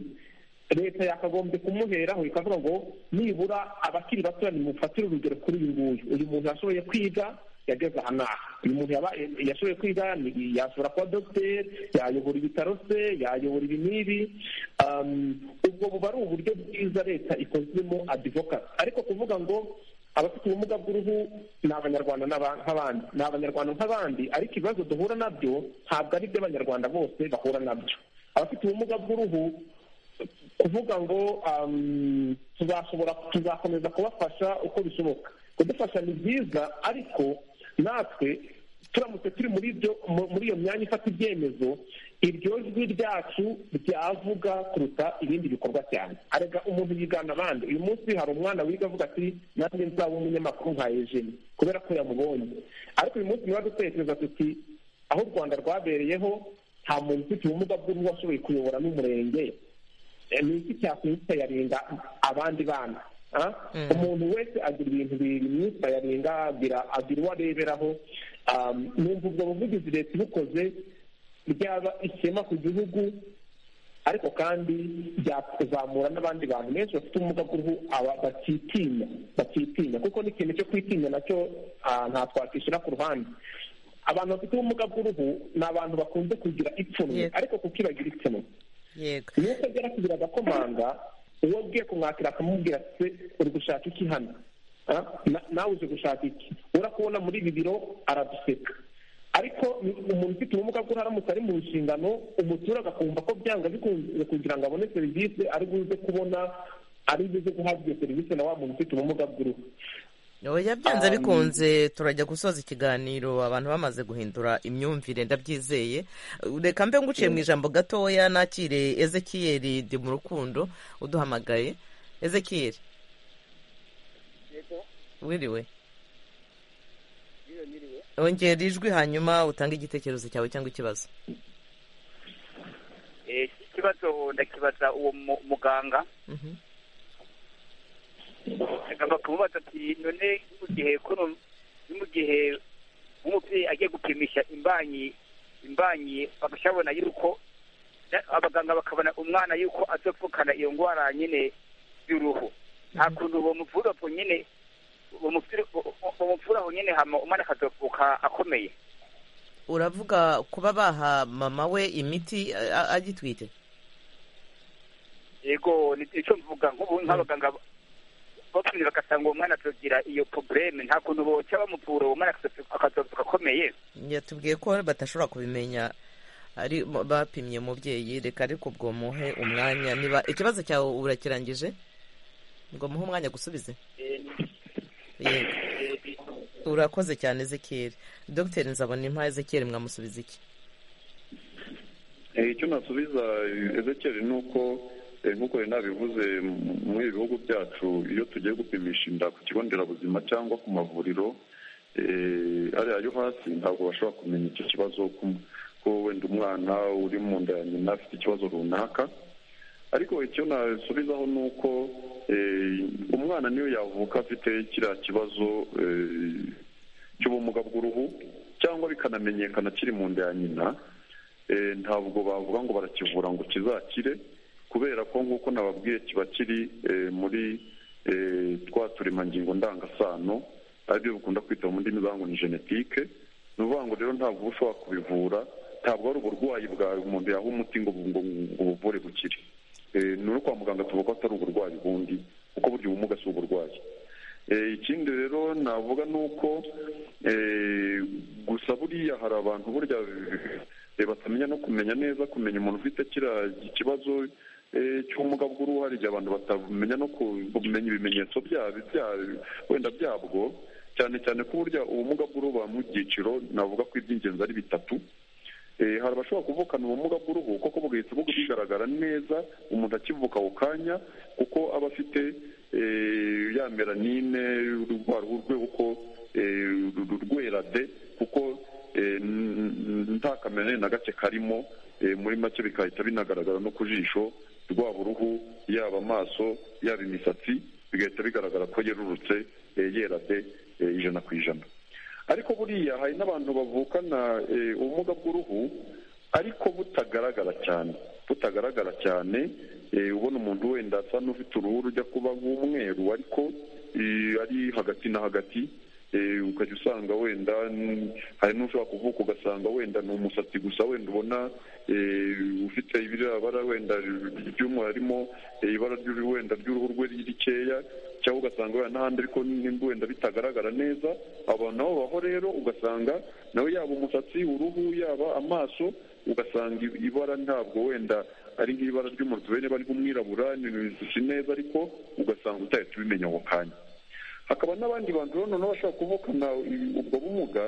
leta yakagombye kumuheraho ikavuga ngo nibura abakiri batoya nimufatire urugero kuri uyu nguyu uyu muntu yashoboye kwiga yageze aha n'aha uyu muntu yashoboye kwiga yashobora kuba dogiteri yayobora ibitaro se yayobora ibi n'ibi ubwo buba ari uburyo bwiza leta ikozemo adivokasi ariko kuvuga ngo abafite ubumuga bw'uruhu ni abanyarwanda nk'abandi ni abanyarwanda nk'abandi ariko ibibazo duhura nabyo ntabwo ari iby'abanyarwanda bose bahura nabyo abafite ubumuga bw'uruhu kuvuga ngo tuzashobora tuzakomeza kubafasha uko bishoboka kudufasha ni byiza ariko natwe turamutse turi muri ibyo muri iyo myanya ifata ibyemezo iryo jwi ryacu ryavuga kuruta ibindi bikorwa cyane arega umuntu yigana abandi uyu munsi hari umwana wiga avuga ati nanjye nzaba umunyamakuru nka ejeni kubera ko yamubonye ariko uyu munsi niba dutekereza tuti aho u rwanda rwabereyeho nta muntu ufite ubumuga bw'uruhu washoboye kuyobora n'umurenge ni iki cyakwitsa yarenga abandi bana umuntu wese agira ibintu bimwitsa yarenga agira uwo areberaho numva ubwo buvugizi leta ibukoze byaba ishema ku gihugu ariko kandi byakuzamura n'abandi bantu benshi bafite ubumuga bw'uruhu bakitinya bakitinya kuko n'ikintu cyo kwitinya nacyo nta twakishyira ku ruhande abantu bafite ubumuga bw'uruhu ni abantu bakunze kugira ipfunwe ariko kuko ibagira ipfunwe iyo utagera kugira agakomanga uwo agiye kumwakira akamubwira ati uri gushaka iki hano nawe uje gushaka iki urakubona muri ibi biro araduseka ariko umuntu ufite ubumuga bw'uruhu aramutse ari mu nshingano umuturage akumva ko byanga bikunze kugira ngo abone serivisi ari buze kubona ari buze guhabwa iyo serivisi na wa muntu ufite ubumuga bw'uruhu oya byanze bikunze turajya gusoza ikiganiro abantu bamaze guhindura imyumvire ndabyizeye reka mbe nguciye mu ijambo gatoya nakire ezekiyeri di mu rukundo uduhamagaye ezekiyeri wiriwe ongera ijwi hanyuma utange igitekerezo cyawe cyangwa ikibazo ikibazo ndakibaza uwo muganga agomba kumubaza ati none mu gihe kuno mu gihe nk'umubyeyi agiye gupimisha imbanyi imbanyi bagashabona yuko abaganga bakabona umwana yuko azapfukana iyo ndwara nyine y'uruhu nta kuntu uwo muvura aho nyine umuvura aho nyine hama umwana akazapfuka akomeye uravuga kuba baha mama we imiti agitwite yego nicyo mvuga nk'ubu nk'abaganga bapfunire bagasanga uwo mwana tugira iyo probleme nta kuntu boca bamuvura uwo mwana akazapfuka akomeye yatubwiye ko badashobora kubimenya ari bapimye umubyeyi reka ariko ubwo muhe umwanya niba ikibazo cyawe urakirangije ngo muhe umwanya gusubize urakoze cyane ezekiyeri dogiteri nzabona impa ezekiyeri mwamusubiza iki icyo nasubiza ezekiyeri ni uko nk'uko rero nabivuze muri ibi bihugu byacu iyo tugiye gupimisha inda ku kigo nderabuzima cyangwa ku mavuriro ariya yo hasi ntabwo bashobora kumenya icyo kibazo ko wenda umwana uri mu nda ya nyina afite ikibazo runaka ariko icyo nasubizaho ni uko umwana niyo yavuka afite kiriya kibazo cy'ubumuga bw'uruhu cyangwa bikanamenyekana kiri mu nda ya nyina ntabwo bavuga ngo barakivura ngo kizakire kubera ko nk'uko nababwiye kiba kiri muri twa turemangingo ndangasano aribyo bikunda kwita mu ndimi zangu ni genetike ni ukuvuga ngo rero ntabwo uba ushobora kubivura ntabwo ari uburwayi bwawe umuntu yaha umuti ngo buvure bukire ni uri kwa muganga tuvuga ko atari uburwayi bundi kuko burya ubumuga si uburwayi ikindi rero navuga ni uko gusa buriya hari abantu burya batamenya no kumenya neza kumenya umuntu ufite kiriya kibazo cy'ubumuga bw'uruhu hari igihe abantu batamenya no kumenya ibimenyetso wenda byabwo cyane cyane ko burya ubumuga bw'uruhu mu byiciro navuga ko iby'ingenzi ari bitatu hari abashobora kuvukana ubumuga bw'uruhu kuko bugahita bugaragara neza umuntu akivuka ako kanya kuko aba afite ya meranine rwa ruhu rwe uko rwera de kuko nta kamere na gake karimo muri make bigahita binagaragara no ku jisho rwaba uruhu yaba amaso yaba imisatsi bigahita bigaragara ko yerurutse yera de ijana ku ijana ariko buriya hari n'abantu bavukana ubumuga bw'uruhu ariko butagaragara cyane butagaragara cyane ubona umuntu wenda asa n'ufite uruhu rujya kuba nk'umweru ariko ari hagati na hagati ukajya usanga wenda hari n'ushobora kuvuka ugasanga wenda ni umusatsi gusa wenda ubona ufite ibirabara wenda ry'umweru harimo ibara wenda ry'uruhu rwe rikeya cyangwa ugasanga wenda n'ahandi ariko wenda bitagaragara neza abantu aho baho rero ugasanga nawe yaba umusatsi uruhu yaba amaso ugasanga ibara ntabwo wenda ari nk'ibara ry'umutubene bari nk'umwirabura ni ibintu neza ariko ugasanga utahita tubimenya ako kanya hakaba n'abandi bantu rero noneho bashobora kuvukana ubwo bumuga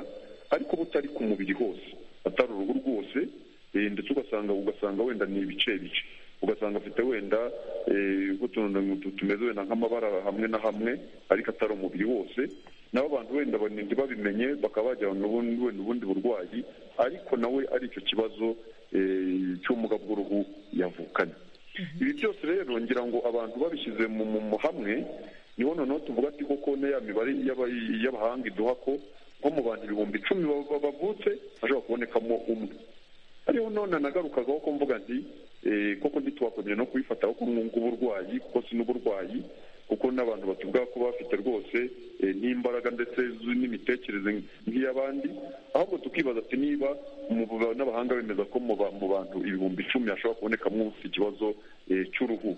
ariko butari ku mubiri hose atari uruhu rwose ndetse ugasanga ugasanga wenda ni ibice bice ugasanga afite wenda utuntu tumeze wenda nk'amabara hamwe na hamwe ariko atari umubiri wose nabo abantu wenda ntibabimenye bakaba bajya wenda ubundi burwayi ariko nawe ari icyo kibazo cy'ubumuga bw'uruhu yavukanye ibi byose rero ngira ngo abantu babishyize mu hamwe niho noneho tuvuga ati koko ya mibare y'abahanga iduha ko nko mu bantu ibihumbi icumi bavutse hashobora kubonekamo umwe ariyo none nagarukagaho ko mvuga nti koko ntitwakomeye no kubifata ko nk'uburwayi kuko si n'uburwayi kuko n'abantu batuvuga ko bafite rwose n'imbaraga ndetse n'imitekerereze nk'iy'abandi ahubwo tukibaza ati niba n'abahanga bemeza ko mu bantu ibihumbi icumi hashobora kubonekamo ufite ikibazo cy'uruhu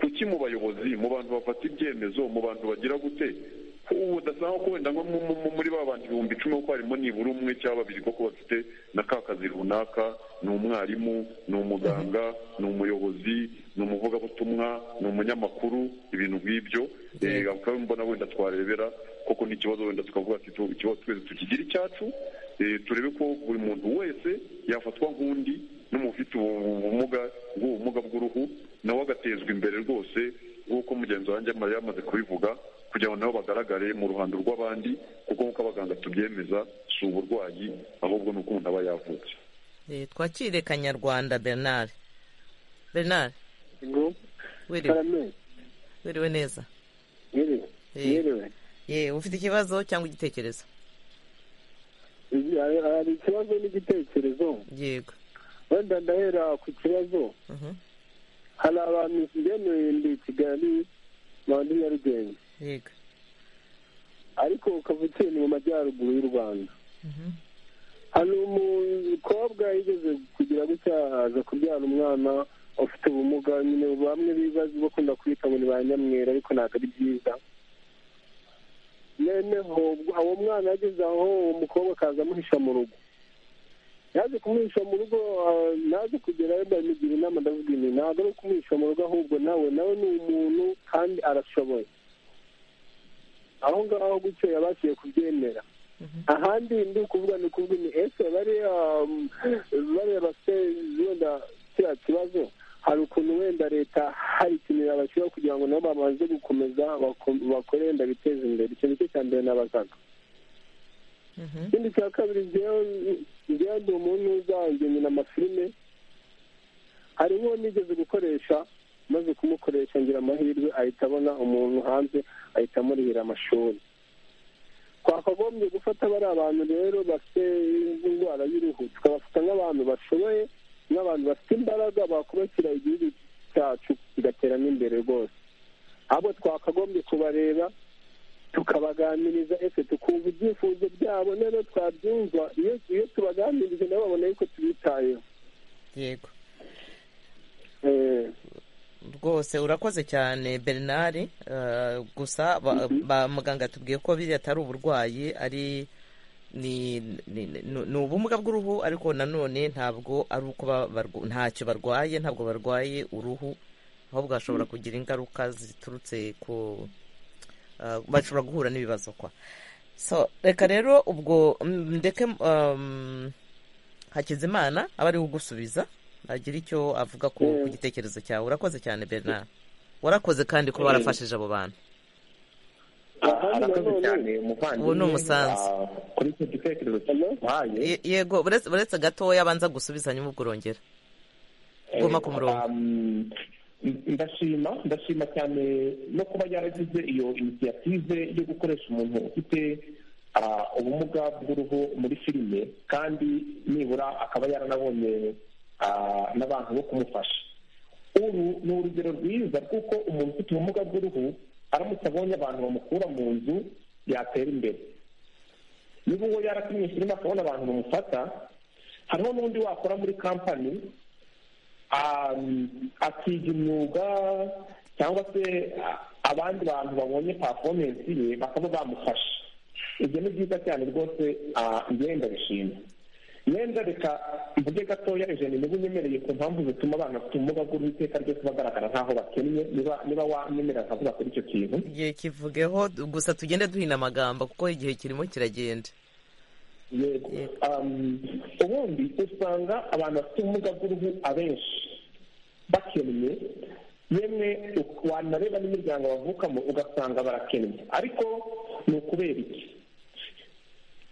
kuki mu bayobozi mu bantu bafata ibyemezo mu bantu bagira gute ubu udasanga ko wenda nko muri ba bantu ibihumbi icumi kuko harimo nibura umwe cyangwa babiri kuko bafite na ka kazi runaka ni umwarimu ni umuganga ni umuyobozi ni umuvugabutumwa ni umunyamakuru ibintu nk'ibyo bakaba mbona wenda twarebera koko n'ikibazo wenda tukavuga ati ikibazo twese tukigire icyacu turebe ko buri muntu wese yafatwa nk'undi n'umufite ubumuga bw'ubumuga bw'uruhu nawe agatezwa imbere rwose nk'uko mugenzi wanjye yamaze kubivuga kugira ngo nabo bagaragare mu ruhando rw'abandi kuko nk'uko abaganga tubyemeza si uburwayi ahubwo ni uko umuntu aba yavutse twakire kanyarwanda bernard bernard wiriwe neza yewe ufite ikibazo cyangwa igitekerezo hari ikibazo n'igitekerezo yego wenda ndahera ku kibazo hari abantu bemewe ndi kigali bandi nyarugenge yego ariko kavukiye ni mu majyaruguru y'u rwanda hari umukobwa yigeze kugira gutya aza kubyara umwana ufite ubumuga nyine bamwe bibaza bakunda kwita ngo ni ba nyamwera ariko ntabwo ari byiza noneho uwo mwana yageze aho uwo mukobwa akaza amuhisha mu rugo yaje kumuhisha mu rugo naje kugerayo ndamugira inama ndavuga ibi ntabwo ari ukumuhisha mu rugo ahubwo nawe nawe ni umuntu kandi arashoboye aho ngaho gutyo yabashije kubyemera ahandi ndi ukuvuga ni ukuvuga ni ese bariya bariya bafite wenda kiriya kibazo hari ukuntu wenda leta hari ikintu yabashyiraho kugira ngo nabo babanze gukomeza bakore wenda biteza imbere icyo nicyo cya mbere n'abazaga ikindi cya kabiri njyewe ndi umuntu uzanjye nyina amafilime hari nk'uwo nigeze gukoresha maze kumukoresha ngira amahirwe ahita abona umuntu hanze ahita amurihira amashuri twakagombye gufata bari abantu rero bafite indwara y'uruhu tukabafata nk'abantu bashoboye n'abantu bafite imbaraga bakubakira igihugu cyacu kigatera n'imbere rwose ahubwo twakagombye kubareba tukabaganiriza ese tukumva ibyifuzo byabo nero twabyumva iyo tubaganirije nabo babona yuko tubitayeho yego rwose urakoze cyane bernard gusa muganga atubwiye ko biriya atari uburwayi ari ni ubumuga bw'uruhu ariko nanone ntabwo ari uko ntacyo barwaye ntabwo barwaye uruhu ahubwo hashobora kugira ingaruka ziturutse ku bashobora guhura n'ibibazo kwa so reka rero ubwo ndeke hakizimana aba ari kugusubiza agira icyo avuga ku gitekerezo cyawe urakoze cyane bernard warakoze kandi kuba warafashije abo bantu ubu ni umusanzu yego uretse gatoya abanza gusubiza nyuma ubwo urongera guma ku murongo ndashima ndashima cyane no kuba yaragize iyo inisiyative yo gukoresha umuntu ufite ubumuga bw'uruhu muri filime kandi nibura akaba yaranabonye n'abantu bo kumufasha uru ni urugero rwiza kuko umuntu ufite ubumuga bw'uruhu aramutse abonye abantu bamukura mu nzu yatera imbere niba uwo yaratumye filime akabona abantu bamufata hariho n'undi wakora muri kampani akiga imyuga cyangwa se abandi bantu babonye pafomensi ye bakaba bamufasha ibyo ni byiza cyane rwose ngenda bishima ngenda reka mvuge gatoya ijana niba unyemereye ku mpamvu zituma abana bafite ubumuga bw'uwiteka ryose bagaragara nk'aho bakennye niba wamenyera nkavuga kuri icyo kintu igihe kivugeho gusa tugende duhina amagambo kuko igihe kirimo kiragenda yego ubundi usanga abantu bafite ubumuga bw'uruhu abenshi bakennye yemwe wanareba n'imiryango bavukamo ugasanga barakennye ariko ni ukubera iki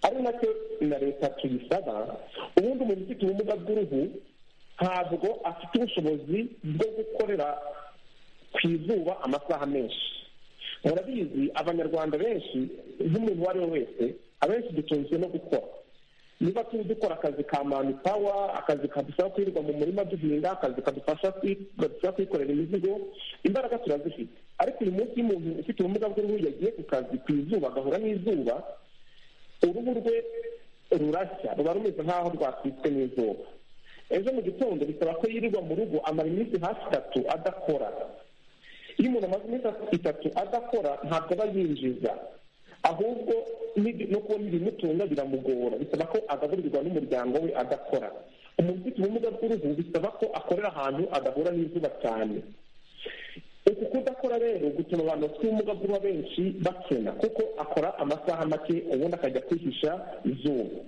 ari nacyo na leta tuyisaba ubundi umuntu ufite ubumuga bw'uruhu ntabwo afite ubushobozi bwo gukorera ku izuba amasaha menshi murabizi abanyarwanda benshi nk'umuntu uwo ari we wese abenshi dutunzwe no gukora niba turi dukora akazi ka mani pawa akazi kadufasha kwirirwa mu murima duhinga akazi kadufasha kwikorera imizigo imbaraga turazifite ariko uyu munsi iyo umuntu ufite ubumuga bw'uruhu yagiye ku kazi ku izuba agahura n'izuba uruhu rwe rurashya ruba rumeze nk'aho rwatwitswe n'izuba ejo mu gitondo bisaba ko yirirwa mu rugo amara iminsi hafi itatu adakora iyo umuntu amaze iminsi itatu adakora ntabwo aba yinjiza ahubwo no kubona ibimutunga biramugora bisaba ko agaburirwa n'umuryango we adakora umuntu ufite ubumuga bw'uruhu bisaba ko akorera ahantu adahura n'izuba cyane uku kudakora rero gutuma abantu bafite ubumuga bw'uruhu benshi bakena kuko akora amasaha make ubundi akajya kwihisha izuba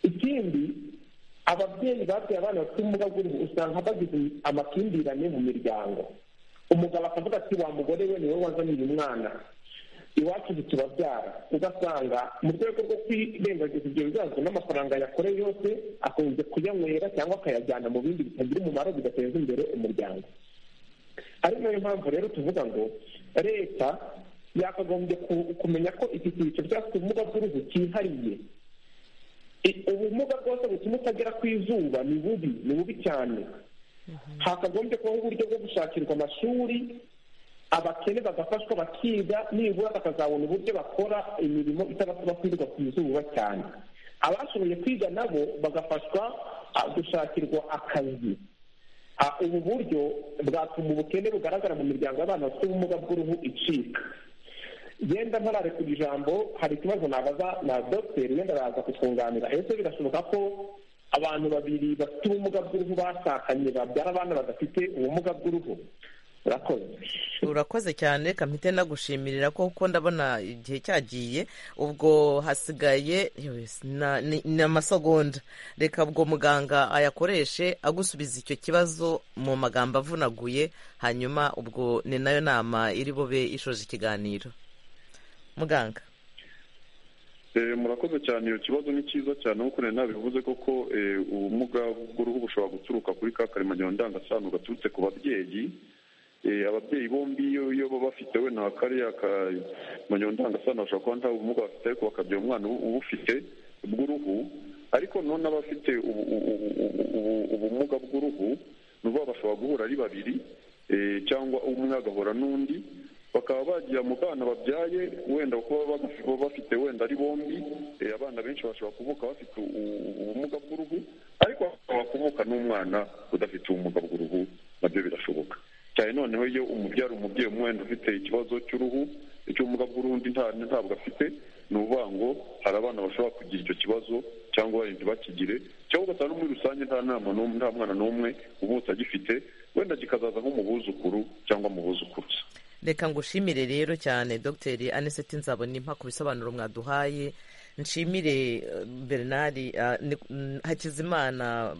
ikindi ababyeyi babyaye abana bafite ubumuga bw'uruhu usanga bagize amakimbirane mu miryango umugabo akavuga ati wa mugore we niwe wazanye uyu mwana iwacu ntitubabyara ugasanga mu rwego rwo kwirengagiza ibyo bibazo n'amafaranga yakoreye yose akunze kuyanywera cyangwa akayajyana mu bindi bitagira umumaro bigateza imbere umuryango ari nayo mpamvu rero tuvuga ngo leta yakagombye kumenya ko iki cyiciro cy'abafite ubumuga bw'uruhu cyihariye ubumuga bwose butuma utagera ku izuba ni bubi ni bubi cyane hakagombye kubaho uburyo bwo gushakirwa amashuri abakene bagafashwa bakiga nibura bakazabona uburyo bakora imirimo itabasaba kwirirwa ku izuba cyane abashoboye kwiga nabo bagafashwa gushakirwa akazi ubu buryo bwatuma ubukene bugaragara mu miryango y'abana bafite ubumuga bw'uruhu icika genda ntarare ku ijambo hari ikibazo nabaza na dogiteri wenda araza kutwunganira ese birashoboka ko abantu babiri bafite ubumuga bw'uruhu bashakanye babyara abana badafite ubumuga bw'uruhu urakoze cyane reka mpite nagushimira ko kuko ndabona igihe cyagiye ubwo hasigaye ni amasegonda reka ubwo muganga ayakoreshe agusubiza icyo kibazo mu magambo avunaguye hanyuma ubwo ni nayo nama iri bube ishoje ikiganiro muganga murakoze cyane iyo kibazo ni cyiza cyane nk'uko nari nabivuze koko ubumuga bw'uruhu bushobora guturuka kuri ka karemagiro ndangasano gaturutse ku babyeyi ababyeyi bombi iyo baba bafite we nta kariya kamanyo ndangasano ashobora kuba nta bumuga bafite ariko bakabyara umwana ubufite bw'uruhu ariko none abafite ubumuga bw'uruhu ni ukuvuga bashobora guhura ari babiri cyangwa umwe agahura n'undi bakaba bagira mu bana babyaye wenda kuba bafite wenda ari bombi abana benshi bashobora kuvuka bafite ubumuga bw'uruhu ariko bashobora kuvuka n'umwana udafite ubumuga bw'uruhu nabyo birashoboka cyane noneho iyo umubyara umubyeyi umwe wenda ufite ikibazo cy'uruhu icy'ubumuga bw'urundi ntabwo afite ni ukuvuga ngo hari abana bashobora kugira icyo kibazo cyangwa barindwi bakigire cyangwa ugasanga no muri rusange nta nama nta mwana n'umwe umutse agifite wenda kikazaza nko mu buzukuru cyangwa mu buzukuruza reka ngushimire rero cyane dogiteri aniseti nzabona impa ku bisobanuro mwaduhaye nshimire bernard hakizimana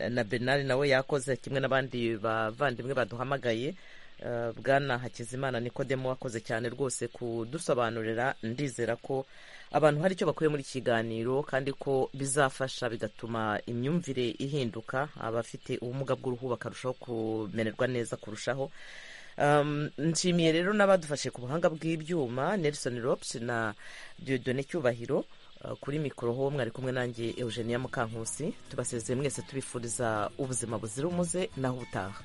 na bernard nawe yakoze kimwe n'abandi bavandimwe baduhamagaye bwana hakizimana nikodemo wakoze cyane rwose kudusobanurira ndizera ko abantu hari icyo bakuye muri iki kiganiro kandi ko bizafasha bigatuma imyumvire ihinduka abafite ubumuga bw'uruhu bakarushaho kumererwa neza kurushaho nshimiye rero n'abadufashe ku buhanga bw'ibyuma nelson rops na diyodone cyubahiro kuri mikoro ho mwari kumwe nanjye eugenia mukankusi tubasezeye mwese tubifuriza ubuzima buzira umuze naho ubutaha